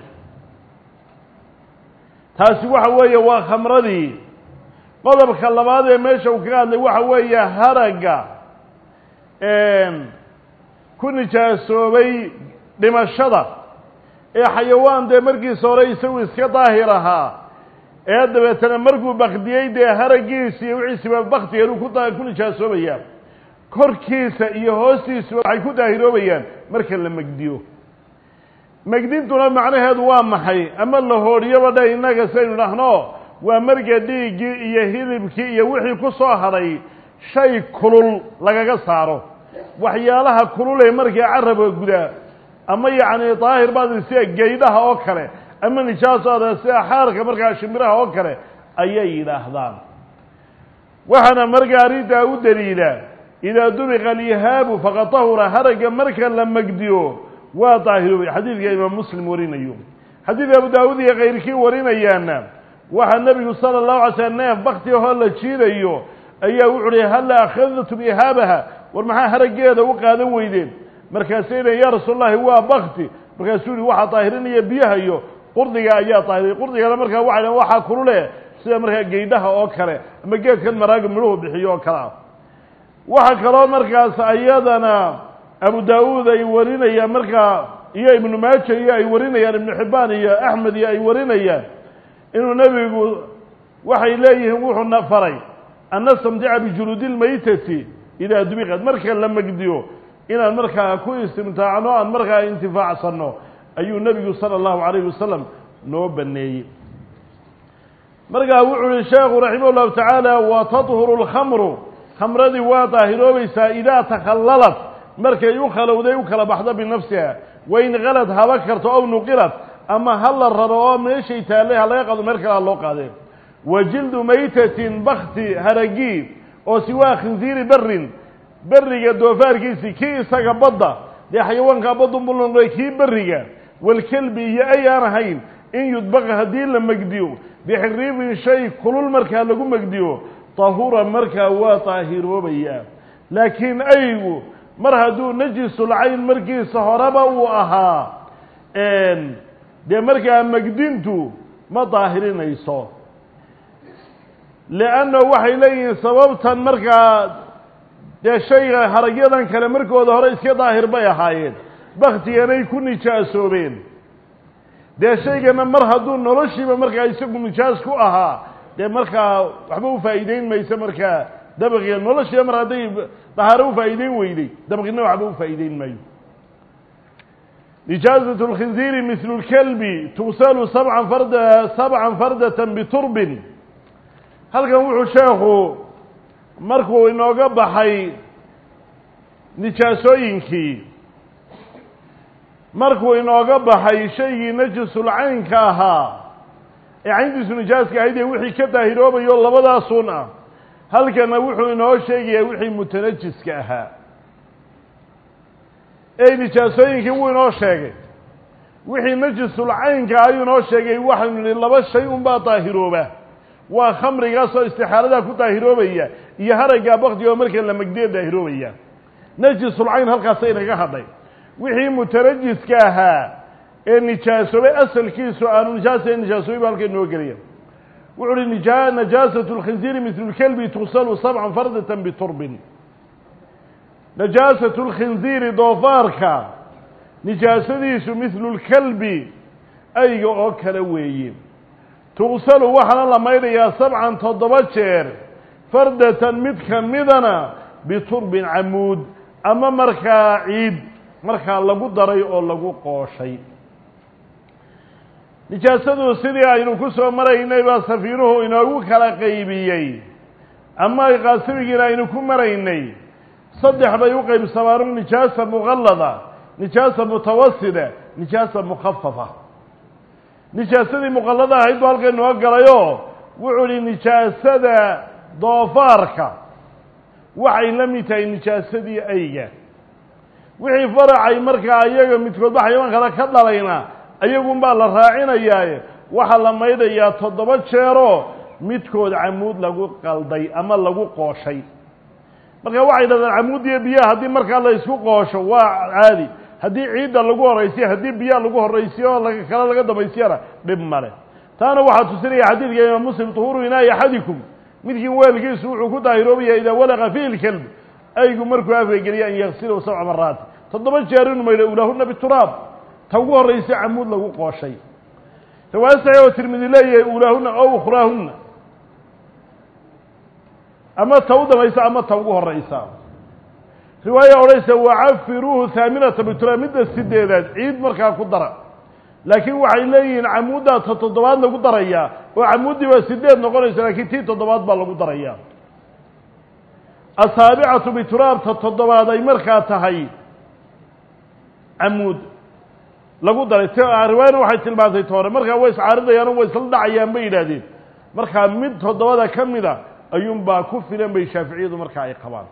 taasi waxa weeye waa khamradii qodobka labaad ee meesha uu kaga hadlay waxa weeye haragga ku nijaasoobay dhimashada ee xayawaan dee markiisa hore isagu iska daahir ahaa ee dabeetana markuu bakdiyey dee haraggiisa iyo wixiisiba baktigeenu ku ku nijaasoobayaa korkiisa iyo hoostiisuba waxay ku daahiroobayaan marka la megdiyo megdintuna macnaheedu waa maxay ama la hoodhiyoba dhe innaga saynu dhahno waa marka dhiiggii iyo hilibkii iyo wixii ku soo hadhay shay kulul lagaga saaro waxyaalaha kulule markii carabka gudaa ama yacni daahir baad sida geydhaha oo kale ama nijaasoada sida xaarka markaa shimbiraha oo kale ayay yidhaahdaan waxaana markaa arrintaa u daliila idaa dubiqa alyihaabu faqad tahura haragga marka la megdiyo waa daahiroobay xadiidka imaam muslim warinayo xadiidka abu daawud iyo kayrkii warinayaana waxaa nebigu sala allahu alay slam neef bakti ahoo la jiidayo ayaa wuxu uhi halla akhadtum ihaabaha war maxaa haraggeeda u qaadan weydeen markaasay lein ya rasuul llahi waa bakti markaasuu yihi waxaa daahirinaya biyaha iyo qurdiga ayaa daahiriyay qurdigana markaa waxay dhahan waxaa kulule sida markaa geydhaha oo kale ama geedkan maraaga midhuhu bixiyo oo kale ah waxaa kaloo markaas ayadana abu daawuud ay warinayaan markaa iyo ibnu maaja iyo ay warinayaan ibnu xibbaan iyo axmed iyo ay warinayaan inuu nebigu waxay leeyihiin wuxuuna faray an nastamtica bijuluudi lmaytati idaa dubiqad marka la megdiyo inaan markaa ku istimtaacno aan markaa intifaacsanno ayuu nebigu sala allahu calayhi wasalam noo baneeyey markaa wuxuu yihi sheekhu raximah llahu tacaala wa tadhuru lkhamru khamradii waa daahiroobaysaa idaa takhallalat markay u khalowday u kala baxdo binafsiha wain kalad haba karto ow nuqilat ama ha la raro oo meeshay taallay ha laga qado meel kale ha loo qaadeen wa jildu maytatin bakti haragii oo siwaa khinsiiri berrin berriga doofaarkiisii kii isaga badda dee xayawaankaa badunbuu noqday kii berriga walkelbi iyo ay aan ahayn in yudbaqa haddii la megdiyo bixiriibin shay kulul markaa lagu megdiyo tahura markaa waa daahiroobayaa laakiin aygu mar hadduu najisulcayn markiisa horeba uu ahaa dee markaa megdintu ma daahirinayso leanna waxay leeyihiin sababtan markaa dee shayga haragyadan kale markooda hore iska daahir bay ahaayeen baktiganay ku nijaasoobeen dee shaygana mar hadduu noloshiiba markaa isagu nijaas ku ahaa dee markaa waxba ufaa'iideyn mayso markaa dabaqiga noloshiiba mar hadday dahaaro ufaa'iideyn weyday dabaqina waxba ufaa'iideyn maayo nijaasat lkhinziiri mislu lkelbi tugsalu sabcan farda sabcan fardatan biturbin halkan wuxuu sheekhu markuu inooga baxay nijaasooyinkii markuu inooga baxay shaygii najisulcaynka ahaa ee cayntiisu nijaaska ahayd ee wixii ka daahiroobayo labadaasun ah halkana wuxuu inoo sheegayaa wixii mutanajiska ahaa ee nijaasooyinkii wuu inoo sheegay wixii najisulcaynka ayuu inoo sheegay waxaynu nihi laba shay unbaa daahirooba waa khamrigaasoo istixaaladaa ku daahiroobaya iyo haraggaa baktiga oo marka la megdiya daahiroobaya najisulcayn halkaasay naga hadhay wixii mutanajiska ahaa ee nijaasoobay asalkiisu aanu nijaasa nijaasoobay ba halka inoo gelaya wuxu uhi nija najaasatu lkhinziiri mislu lkelbi tugsalu sabcan fardatan biturbin najaasatu lkhinziiri doofaarka nijaasadiisu mislu lkelbi ayga oo kale weeye tugsalu waxaana la maydhayaa sabcan toddoba jeer fardatan mid ka midana biturbin camuud ama markaa ciid markaa lagu daray oo lagu qooshay nijaasadu sidii aynu ku soo maraynay baa safiinuhu inoogu kala qaybiyey ama qaasimigiina aynu ku maraynay saddex bay u qaybsamaan nijaasa muqallada nijaasa mutawasida nijaasa mukhafafa nijaasadii muqallada ahayd buu halka inoo galayoo wuxuu ihi nijaasada doofaarka waxay la mid tahay nijaasadii ayga wixii faracay markaa iyaga midkoodba xayawaan kale ka dhalayna ayagunbaa la raacinayaaye waxaa la maydhayaa toddoba jeeroo midkood camuud lagu qalday ama lagu qooshay marka waxay dhahdaan camuudiyo biyaha haddii markaa la isku qoosho waa caadi haddii ciidda lagu horraysiyo haddii biyaha lagu horraysiyo oo kale laga dambaysiyana dhib male taana waxaa tusinaya xadiidka imaam muslim tuhuru inaayi axadikum midkiin weelkiisu wuxuu ku daahiroobayaa idaa walaqa fiihi lkelb aygu markuu afka geliya an yaksilahu sabca maraat toddoba jeer inu maydho ulahuna bituraab ta ugu horraysa camuud lagu qooshay riwaaya saxiix oo tirmidi leeyahay uulaahunna ow ukhraahunna ama ta u dambaysa ama ta ugu horraysa riwaaya odhanaysa wacafiruuhu haaminata bitura midda sideedaad ciid markaa ku dara laakiin waxay leeyihiin camuuddaa ta toddobaad lagu darayaa oo camuuddii baa sideed noqonaysa laakiin tii toddobaad baa lagu darayaa asaabicatu bituraab ta toddobaad ay markaa tahay camuud lagu daray t riwaayana waxay tilmaantay ta hore markaa way iscaaridayaano way isla dhacayaan bay yidhaahdeen markaa mid toddobada ka mida ayuunbaa ku filan bay shaaficiyadu markaa ay qabaan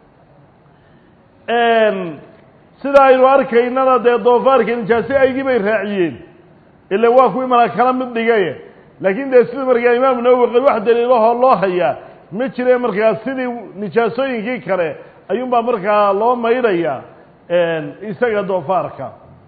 sida aynu arkaynana dee doofaarka nijaase aygii bay raaciyeen ila waa kuwii mala kala mid dhigaye laakiin dee sida markaa imaamu nawowi qal wax daliilahoo loo hayaa ma jire markaa sidii nijaasooyinkii kale ayuunbaa markaa loo maydhaya isaga doofaarka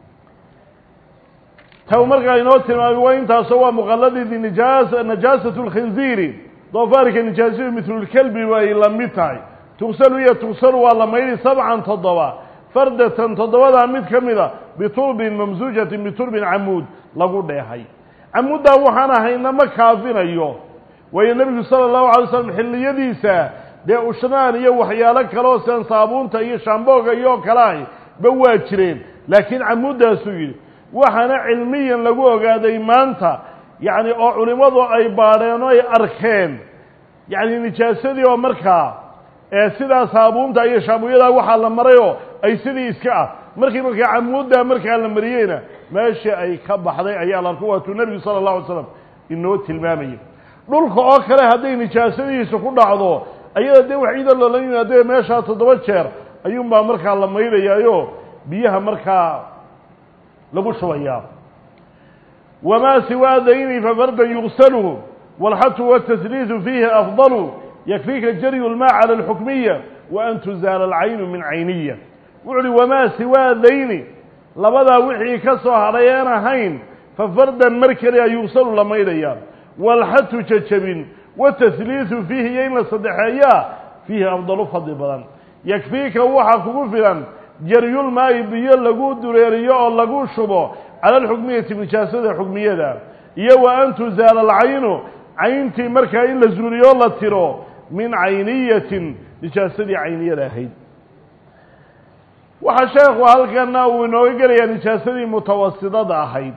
ta markaa inoo tilmaamay waa intaasoo waa muqaladii nijaas najaasatu lkhinziiri doofaarka nijaasadu mitlulkelbi bay la mid tahay tugsalu iyo tugsalu waa la maydhi sabcan toddoba fardatan toddobadaa mid ka mida biturbin mamsuujatin biturbin camuud lagu dheehay camuuddaa waxaan ahayna ma kaafinayo waayo nebigu sala allahu alay slam xilliyadiisa dee ushnaan iyo waxyaalo kaleoo sian saabuunta iyo shaambooga iyo kalaah ba waa jireen laakiin camuuddaasuu yidhi waxaana cilmiyan lagu ogaaday maanta yacni oo culimmadu ay baadheen oo ay arkeen yacni nijaasadii oo markaa ee sidaa saabuunta iyo shaabuuyadaa waxaa la marayoo ay sidii iska ah markii markaa camuuddaa markaa la mariyeyna meeshii ay ka baxday ayaa la arko waatuu nebigu sala allahu alay slam inoo tilmaamayay dhulka oo kale hadday nijaasadihiisa ku dhacdo ayada dee wax ciida loola yimaadee meeshaa toddoba jeer ayuunbaa markaa la maydhayaayo biyaha markaa lagu shubayaa wamaa siwaa dayni fafardan yugsalu wاlxatu wالtasliisu fiihi afdalu yakfiika jaryu lmaa cala alxukmiya wa an tuzaala alcaynu min cayniya wuxu uhi wamaa siwaa dayni labadaa wixii ka soo hadhay een ahayn fa fardan mar keliya yugsalu la maydhayaa waalxatu jajabin watasliisu fiihi iyo in la saddexeeyaa fiihi afdalu fadli badan yakfiika waxaa kugu filan jaryulmaayi biyo lagu dureeriyo oo lagu shubo cala alxukmiyati nijaasada xukmiyada iyo wa an tuzaala alcaynu cayntii markaa in la zuuliyo la tiro min cayniyatin nijaasadii cayniyada ahayd waxaa sheekhu halkana uu inooga gelayaa nijaasadii mutawasidada ahayd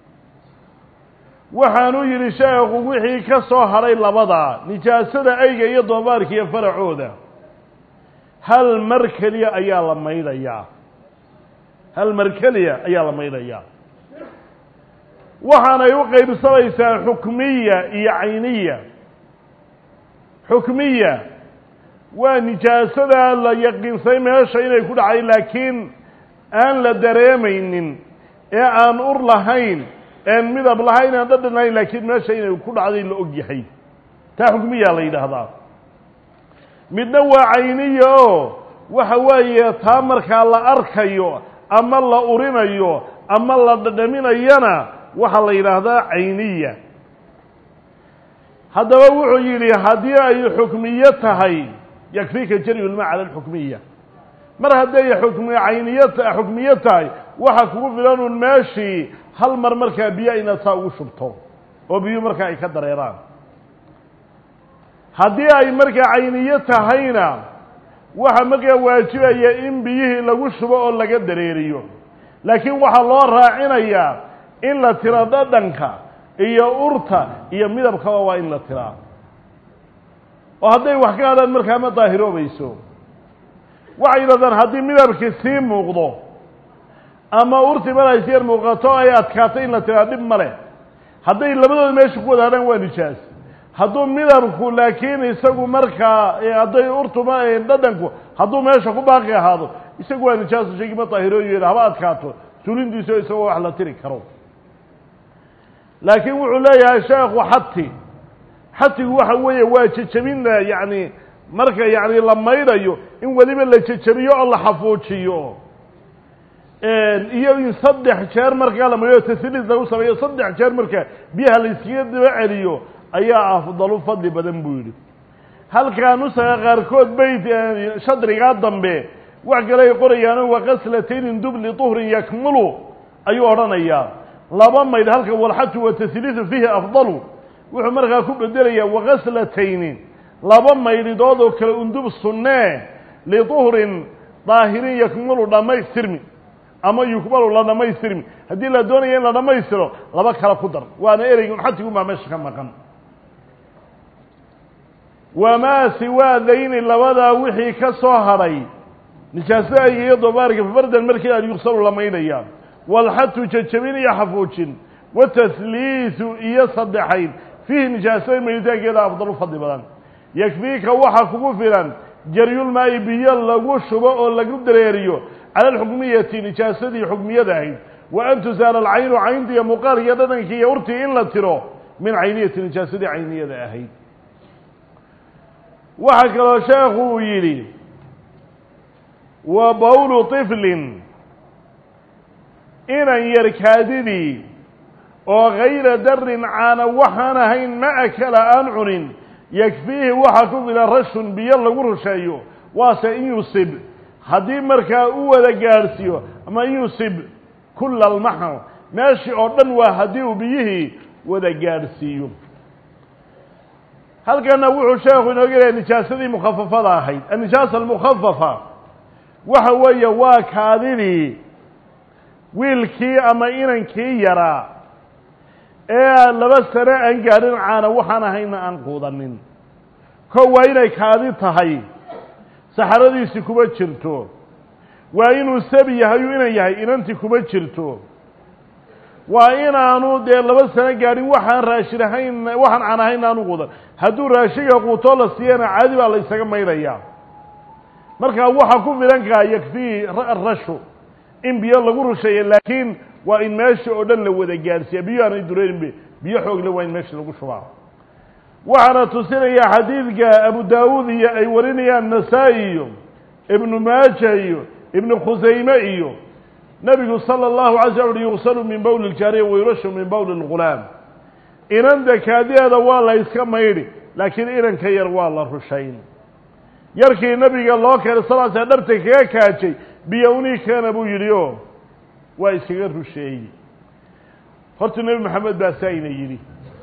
waxaanuu yidhi sheekhu wixii ka soo hadhay labada nijaasada ayga iyo doobaarka iyo faracooda hal mar keliya ayaa la maydhayaa hal mar keliya ayaa la maydhayaa waxaanay u qaybsamaysaa xukmiya iyo cayniya xukmiya waa nijaasadaa la yaqiinsay meesha inay ku dhacay laakiin aan la dareemaynin ee aan ur lahayn een midab lahayn aan dhadhan lahayn laakiin meesha inay ku dhacday la og yahay taa xukmiyaa la yidhaahdaa midna waa cayniya oo waxa weeye taa markaa la arkayo ama la urinayo ama la dhadhaminayana waxaa la yidhaahdaa cayniya haddaba wuxuu yidhi haddii ay xukmiyo tahay yakfiika jaryulma cala alxukmiya mar hadday xukmi cayniyo xukmiyo tahay waxa kugu filan un meeshii hal mar markaa biyo inaad saa ugu shubto oo biyo markaa ay ka dareeraan haddii ay markaa cayniyo tahayna waxa markaa waajibaya in biyihii lagu shubo oo laga dareeriyo laakiin waxaa loo raacinayaa in la tiro dhadhanka iyo urta iyo midabkaba waa in la tiraa oo hadday wax ka hadhaan markaa ma daahiroobayso waxay yidhahdaan haddii midabkii sii muuqdo ama urtii mar si yar muuqato ay adkaato in la tiraa dhib ma leh hadday labadooda meesha ku wada hadhaan waa nijaas hadduu midabku laakiin isagu markaa hadday urtu dhadhanku hadduu meesha ku baaqi ahaado isagu waa nijaaso shaygii ma daahirooyeeda haba adkaato sulintiiso isagoo wax la tiri karo laakiin wuxuu leeyahay sheekhu xati xatigu waxa weeye waa jejabin yacni marka yacni la maydhayo in weliba la jejabiyo oo la xafuujiyo iyo in saddex jeer markaa la maydhayo tasliis lagu sameeyo saddex jeer marka biyaha la iskaga daba celiyo ayaa afdalu fadli badan buu yidhi halkaa nusaga qaarkood bayt shadrigaa dambe wax kale ay qorayaano waqaslataynin dubli tuhrin yakmulu ayuu odhanayaa laba maydh halka walxatu watasliisu fiihi afdalu wuxuu markaa ku bedelayaa wakaslatayni laba maydhidood oo kale undub sunnee liduhrin daahirin yakmulu dhammaystirmi ama yukmalu la dhammaystirmi haddii la doonaya in la dhammaystiro laba kale ku dar waana ereygun xatigumaa meesha ka maqan wamaa siwaa dayni labadaa wixii ka soo hadhay nijaasada ayga iyo dobaarka fafardan markii aan yugsalu la maydhaya walxatu jajabin iyo xafuujin watasliisu iyo saddexayn fiihi nijaasada mayditaankeeda afdalu fadli badan yakfiika waxa kugu filan jaryulmaayi biyo lagu shubo oo lagu dareeriyo cala alxukmiyati nijaasadii xukmiyada ahayd wa an tusaala alcaynu caynta iyo muuqaalka iyo dhadhankii iyo urtii in la tiro min cayniyati nijaasadii cayniyada ahayd waxaa kaloo sheekhu uu yidhi wa bawlu طiflin inan yar kaadidii oo gayra darin caana waxaan ahayn ma akala aan cunin yakfiihi waxaa ku filan rashun biyo lagu rusheeyo waase in yusib haddii markaa u wada gaadhsiiyo ama in yusib kula almaxal meeshii oo dhan waa haddii uu biyihii wada gaadhsiiyo halkana wuxuu sheekhu inooga lehay nijaasadii mukhafafada ahayd annijaasa almukhafafa waxa weeye waa kaadidii wiilkii ama inankii yaraa ee laba sano aan gaadhin caana waxaan ahayna aan quudanin ko waa inay kaadi tahay saxaradiisi kuma jirto waa inuu sabi yahay uu inan yahay inanti kuma jirto waa inaanu dee laba sano gaadhin waxaan raashin ahayn waxaan caan ahayn aanu quudan hadduu raashiga quutoo la siiyana caadi baa la ysaga maydhayaa markaa waxa ku filankaa yakfii rashu in biyo lagu rusheeya laakiin waa in meesha oo dhan la wada gaadhsiiya biyo aanay dureerinbe biyo xoogle waa in meesha lagu shubaa waxaana tusinaya xadiidka abu daawuud iyo ay warinayaan nasaa-i iyo ibnu maaja iyo ibnu khusayme iyo nabigu sala allahu alay slam uhi yugsalu min bowli ljaariya wayurashu min bowli lghulaam inanta kaadideeda waa la yska maydhi laakiin inanka yar waa la rushayn yarkii nabiga loo keenay sal sl dharta kaga kaajay biyo unii keena buu yidhi o waa iskaga rusheeyey horta nebi maxamed baa saayna yidhi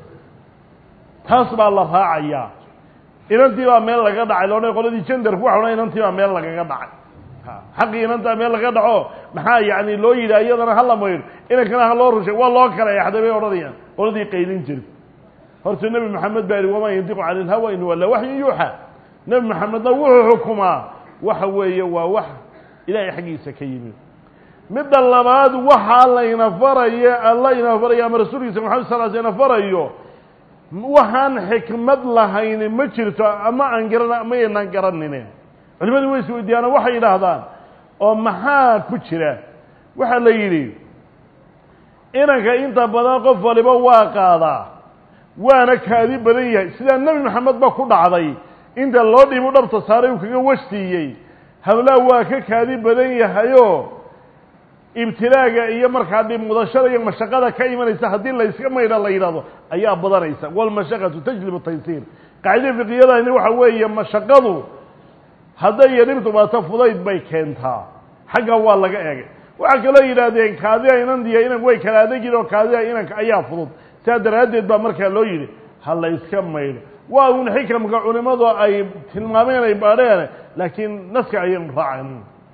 taas baa la raacayaa inantii baa meel laga dhacay loodhan qoladii jendarku waxa odhan inantii baa meel lagaga dhacay xaqii inantaa meel laga dhaco maxaa yani loo yidhi iyadana hala maydho inankana ha loo rushay waa loo kala exday bay odhanayaan qoladii qaylin jiri horta nebi maxamed baa yihi wamaa yandiqu cani ilhawa in walla waxyu yuuxa nebi maxamedna wuxuu xukumaa waxa weeye waa wax ilaahay xaggiisa ka yimid midda labaad waxaa layna farayo alla ina farayo ama rasuulkiisa maxamed sal sl ina farayo waxaan xikmad lahayni ma jirto ama aan garan ama aynaan garanine culimadu way is weydiiyaana waxay yidhaahdaan oo maxaa ku jira waxaa la yidhi inanka inta badan qof waliba waa qaadaa waana kaadi badan yahay sidaa nebi maxamed ba ku dhacday inta loo dhiibu dhabta saaray uu kaga washsiiyey hablaa waa ka kaadi badan yahayo ibtilaaga iyo markaa dhib mudashada iyo mashaqada ka imanaysa haddii layska maydha la yidhahdo ayaa badanaysa walmashaqatu tajlibu taysiir qaacida fiqiyadani waxa weeye mashaqadu hadday iyo dhibtu baato fudayd bay keentaa xagga waa laga eegay waxaa kaloo yidhaahdeen kaadida inandiya inan way kala adegin oo kaadida inanka ayaa fudud sidaa daraaddeed baa markaa loo yidhi ha layska maydho waa un xikamka culimadu ay tilmaameen ay baadheen laakiin naska ayaynu raacan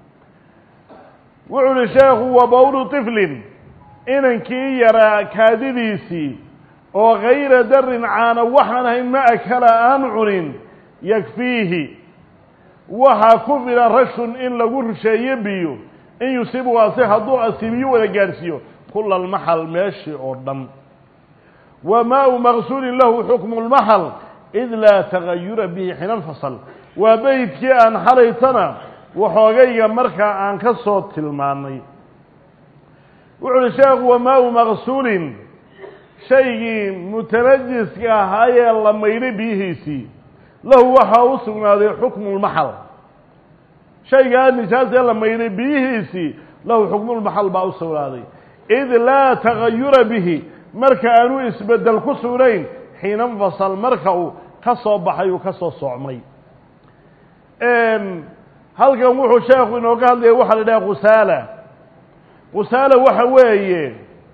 wuxuu uhi sheekhu wa bawlu tiflin inankii yaraa kaadidiisii oo gayra darin caana waxaan ahayn ma akala aan cunin yakfiihi waxaa ku filan rashun in lagu rusheeyo biyo in yusibu ase hadduu asiibiyo wada gaadhsiiyo kula almaxal meeshii oo dhan wa maau maqsuulin lahu xukmu lmaxal id laa tagayura bihi xina lfasl waa beydkii aan xalaytana waxoogayga markaa aan ka soo tilmaanay wuxu uhi sheekhu wa maau maqsuulin shaygii mutanajiska ahaayee la maydhay biyihiisii lahu waxaa u sugnaaday xukmu lmaxal shaygaa nijaasee la maydhay biyihiisii lahu xukmulmaxal baa u sugnaaday id laa tagayura bihi marka aanu isbedel ku sugnayn xiina infasal marka uu ka soo baxay uu ka soo socmay halkan wuxuu sheekhu inooga hadlaya waxaa la idhaha khusaala qusaala waxa weeye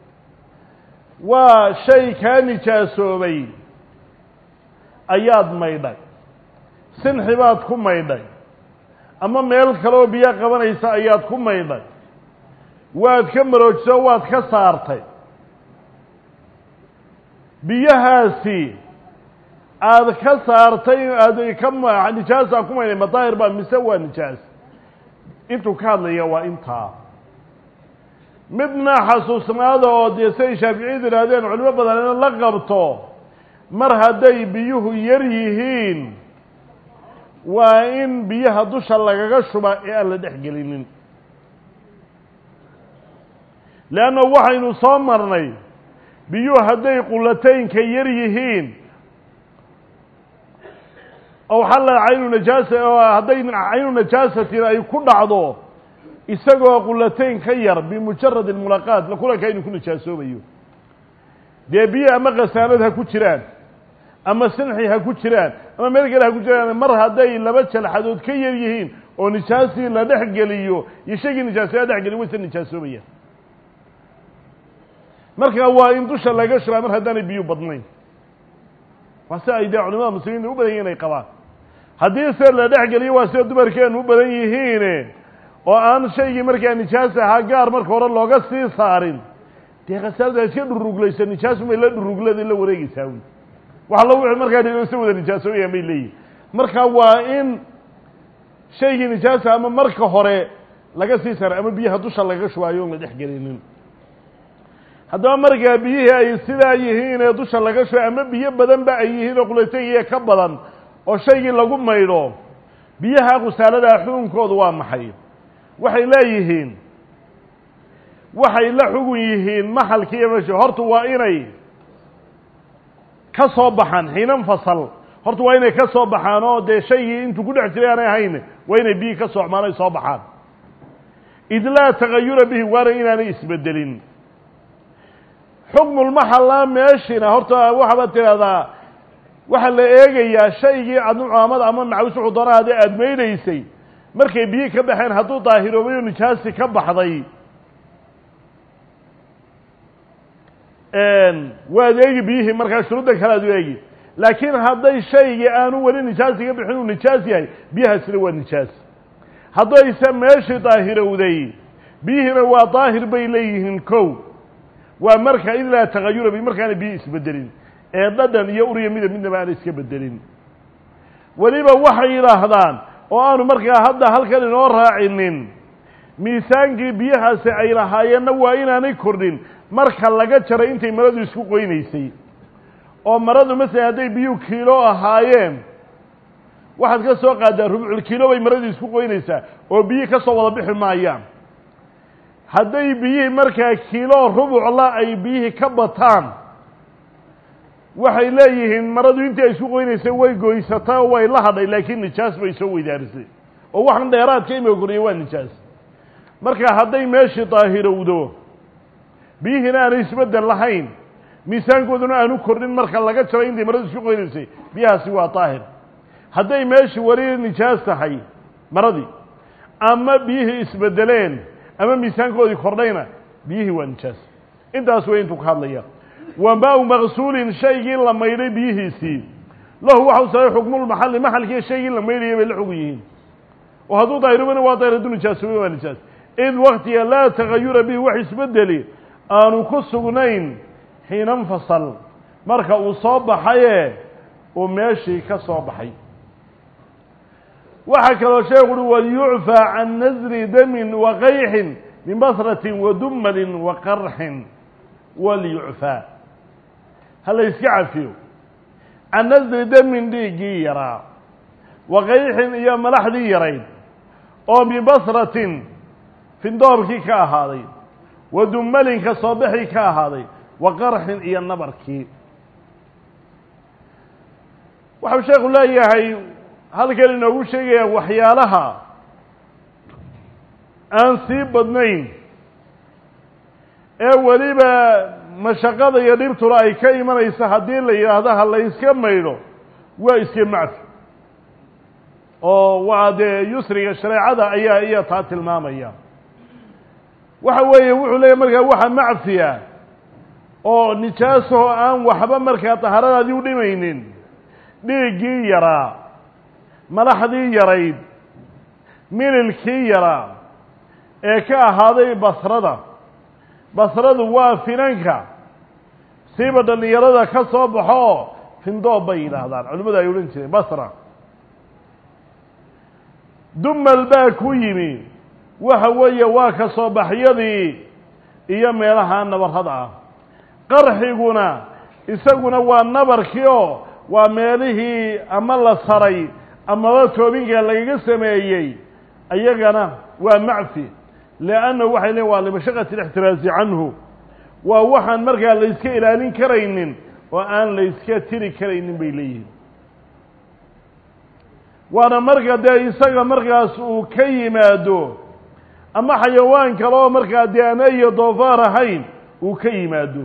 waa shay kaa nijaasoobay ayaad maydhay sinxi baad ku maydhay ama meel kaleoo biyo qabanaysa ayaad ku maydhay waad ka maroojiso waad ka saartay biyahaasi aada ka saartay aada ka nijaasa ku maydhay madaahir baa mise waa nijaas intuu ka hadlaya waa intaa midna xasuusnaada oo dee siay shaaficiyadu yidhaahdeen culimo badanina la qabto mar hadday biyuhu yar yihiin waa in biyaha dusha lagaga shuba ee aan la dhex gelinin leanna waxaynu soo marnay biyuhu hadday qulataynka yar yihiin oo xalla caynu najaasa oo hadday caynu najaasatin ay ku dhacdo isagoo qulatayn ka yar bimujarad almulaqaat la kulanka inuu ku nijaasoobayo dee biyo ama khasaanad ha ku jiraan ama sinxi ha ku jiraan ama meel kale ha ku jiraan mar hadday laba jalxadood ka yar yihiin oo nijaasii la dhex geliyo iyo shaygii nijaasay la dhex geliyo wayse nijaasoobayaan marka waa in dusha laga shubaa mar haddaanay biyu badnayn waa si ay dee culimada muslimiinta u badan yihin ay qabaan haddii se la dhex geliyo waa sida dumarkeenu u badan yihiin oo aan shaygii markaa nijaas ahaa gaar marka hore looga sii saarin dee khasaarada iska dhuruglayso nijaasumay la dhuruglada la wareegeysaa wy wax allo wixii markaa dhisa wada nijaasooyaan bay leeyihin marka waa in shaygii nijaasa ama marka hore laga sii saaray ama biyaha dusha lagaga shubaayo on la dhex gelinin haddaba markaa biyihii ay sidaa yihiin ee dusha laga shubay ama biyo badanba ay yihiin oo qulataygiiya ka badan oo shaygii lagu maydho biyaha qusaaladaa xukunkoodu waa maxay waxay leeyihiin waxay la xugun yihiin maxalkii iyo meshi horta waa inay ka soo baxaan xiinan fasal horta waa inay ka soo baxaan oo dee shaygii intuu ku dhex jiray aanay ahayn waa inay biyihii ka soocmaan ay soo baxaan id laa tagayura bihi waana inaanay isbedelin xukmulmaxalla meeshina horta waxabaad tidhahdaa waxaa la eegayaa shaygii adnucaamada ama macawis wuxuu doona haddii aada maydhaysay markay biyi ka baxeen hadduu daahiroobay oo nijaasi ka baxday waad eegi biyihii markaa shuruudda kale aad u eegi laakiin hadday shaygii aanu weli nijaasi ka bixin uu nijaas yahay biyahaasina waa nijaas haddayse meeshii daahirowday biyihiina waa daahir bay leeyihiin kow waa marka id laa tagayura bi markaana biyi isbedelin ee dhadhan iyo uriya midab midnaba aana iska bedelin weliba waxay yidhaahdaan oo aanu markaa hadda halkan inoo raacinin miisaankii biyahaasi ay lahaayeenna waa inaanay kordhin marka laga jaray intay maradu isku qoynaysay oo maradu masalan hadday biyuhu kiilo ahaayeen waxaad ka soo qaaddaa rubcul kiilo bay maradu isku qoynaysaa oo biyihii ka soo wada bixi maayaan hadday biyihii markaa kiilo rubucla ay biyihii ka bataan waxay leeyihiin maradu intii ay isku qoynaysay way goysatay oo way la hadhay laakiin nijaas bay soo weydaarisay oo waxan dheeraadka imika koriya waa nijaas marka hadday meeshii daahirowdo biyihiina aanay isbedel lahayn miisaankooduna aanu kordhin marka laga jaray intay maradu isku qoynaysay biyahaasi waa daahir hadday meeshii weli nijaas tahay maradii ama biyihii isbedeleen ama miisaankoodii kordhayna biyihii waa nijaas intaas way intuu ka hadlaya wa maa-u maqsuulin shaygii la maydhay biyihiisii lahu waxa u saray xukmulmaxalli maxalkii shaygii la maydhayay bay la xugun yihiin oo hadduu daahirobana waa daahir hadduu nijaasoobay waa nijaas id waktiga laa tagayura bihi wax isbedeli aanu ku sugnayn xiina infasal marka uu soo baxaye uu meeshii ka soo baxay waxaa kaloo sheekhu uhi walyucfaa can nasri damin wa qayxin min basratin wa dumalin wa qarxin walyucfaa ha la yska cafiyo can nasri damin dhiiggii yaraa wa qayxin iyo malaxdii yarayd oo min basratin findoorkii ka ahaaday wa dumalin ka soo bixii ka ahaaday wa qarxin iyo nabarkii waxau sheekhu leeyahay halkan inoogu sheegaya waxyaalaha aan sii badnayn ee weliba mashaqada iyo dhibtuna ay ka imanaysa haddii la yidhaahdo ha la yska maydho waa iska macfi oo waa dee yusriga shareecada ayaa iya taa tilmaamaya waxa weeye wuxuu leeyahy markaa waxa macfiya oo nijaasahoo aan waxba markaa tahaaradaadii u dhimaynin dhiiggii yaraa malaxdii yarayd mililkii yaraa ee ka ahaaday basrada basradu waa finanka siiba dhallinyarada ka soo baxo findoob bay yidhaahdaan culimmadu ay odhan jireen basra dumal baa ku yimi waxa weeye waa ka soo baxyadii iyo meelaha nabarrada ah qarxiguna isaguna waa nabarkii oo waa meelihii ama la saray amaba toobinka lagaga sameeyey iyagana waa macfi liannahu waxay leeyn waa limashaqati alixtiraasi canhu waa waxaan markaa layska ilaalin karaynin oo aan layska tiri karaynin bay leeyihiin waana marka dee isaga markaas uu ka yimaado ama xayawaan kale oo markaa dee aan ayo doofaar ahayn uu ka yimaado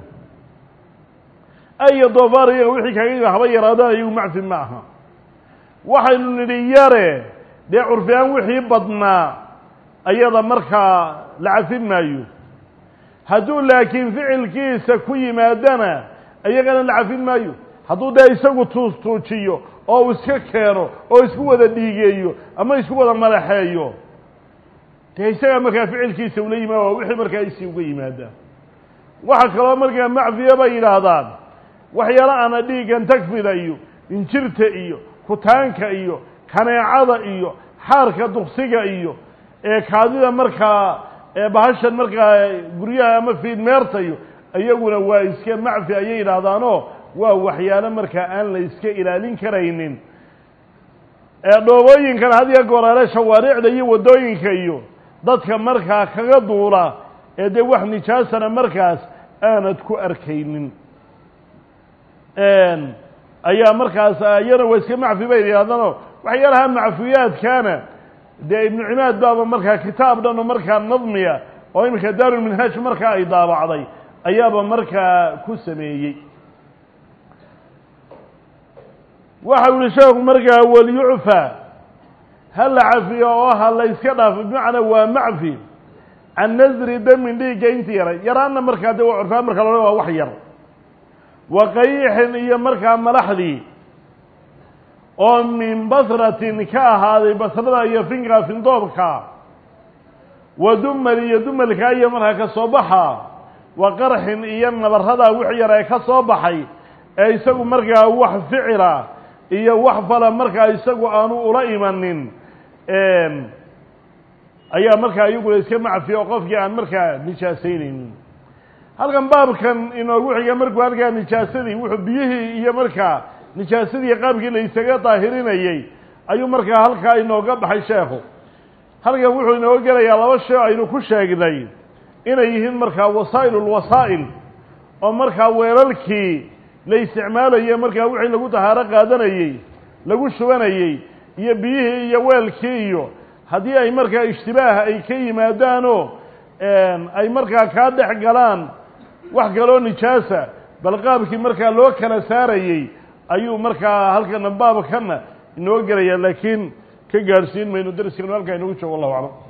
ayo doofaar iyaga wixii kaga yima haba yaraadaan iyagu macfi ma aha waxaynu nidhi yare dee curfiaan wixii badnaa ayada markaa la cafin maayo hadduu laakiin ficilkiisa ku yimaadana iyagana la cafin maayo hadduu dee isagu tuustuujiyo oo uu iska keeno oo isku wada dhiigeeyo ama isku wada madaxeeyo dee isagaa markaa ficilkiisa ula yimaada waa wixii markaa isii uga yimaada waxa kaloo markaa macfiya bay yidhaahdaan waxyaala ana dhiiggan tagfida iyo injirta iyo kutaanka iyo kaneecada iyo xaarka duksiga iyo ee kaadida markaa bahashan markaa guryaha ama fiidmeerta iyo iyaguna waa iska macfi ayay yidhaahdaanoo waa waxyaalo markaa aan la iska ilaalin karaynin dhoobooyinkan hadiya goraale shawaariicda iyo waddooyinka iyo dadka markaa kaga duula ee dee wax nijaasana markaas aanad ku arkaynin ayaa markaas iyana waa iska macfi bay yidhahdaanoo waxyaalaha macfiyaadkaana dee ibnu cimaad baaba markaa kitaab dhan oo markaa nadmiya oo iminka daarulminhaaj markaa ay daabacday ayaaba markaa ku sameeyey waxa u yihi sheekhu markaa walyucfa ha la cafiyo oo ha la yska dhaafo bimacnaa waa macfi can nasri damin dhiigga inti yaray yaraanna markaa dee waa curfaan marka lole waa wax yar wa qayixin iyo markaa malaxdii oo min basratin ka ahaaday basrada iyo finka findoobka wa dumal iyo dumalka iyo markaa ka soo baxa wa qarxin iyo nabarada wix yar ee ka soo baxay ee isagu markaa wax ficila iyo wax fala markaa isagu aanu ula imanin ayaa markaa iyaguna iska macfiya oo qofkii aan markaa nijaasaynaynin halkan baabkan inoogu xiga markuu halkaa nijaasadii wuxuu biyihii iyo markaa nijaasadii qaabkii la isaga daahirinayey ayuu markaa halkaa inooga baxay sheekhu halkan wuxuu inooga gelayaa laba shay aynu ku sheegnay inay yihiin markaa wasaa'ilulwasaa'il oo markaa weelalkii la isticmaalaye markaa wixii lagu tahaaro qaadanayey lagu shubanayey iyo biyihii iyo weelkii iyo haddii ay markaa ishtibaaha ay ka yimaadaanoo ay markaa kaa dhex galaan wax kaloo nijaasa bal qaabkii markaa loo kala saarayey ayuu markaa halkana baabkana inoo gelaya laakiin ka gaadhsiin mayno darskanu halkaa inagu joogo wallahu aclam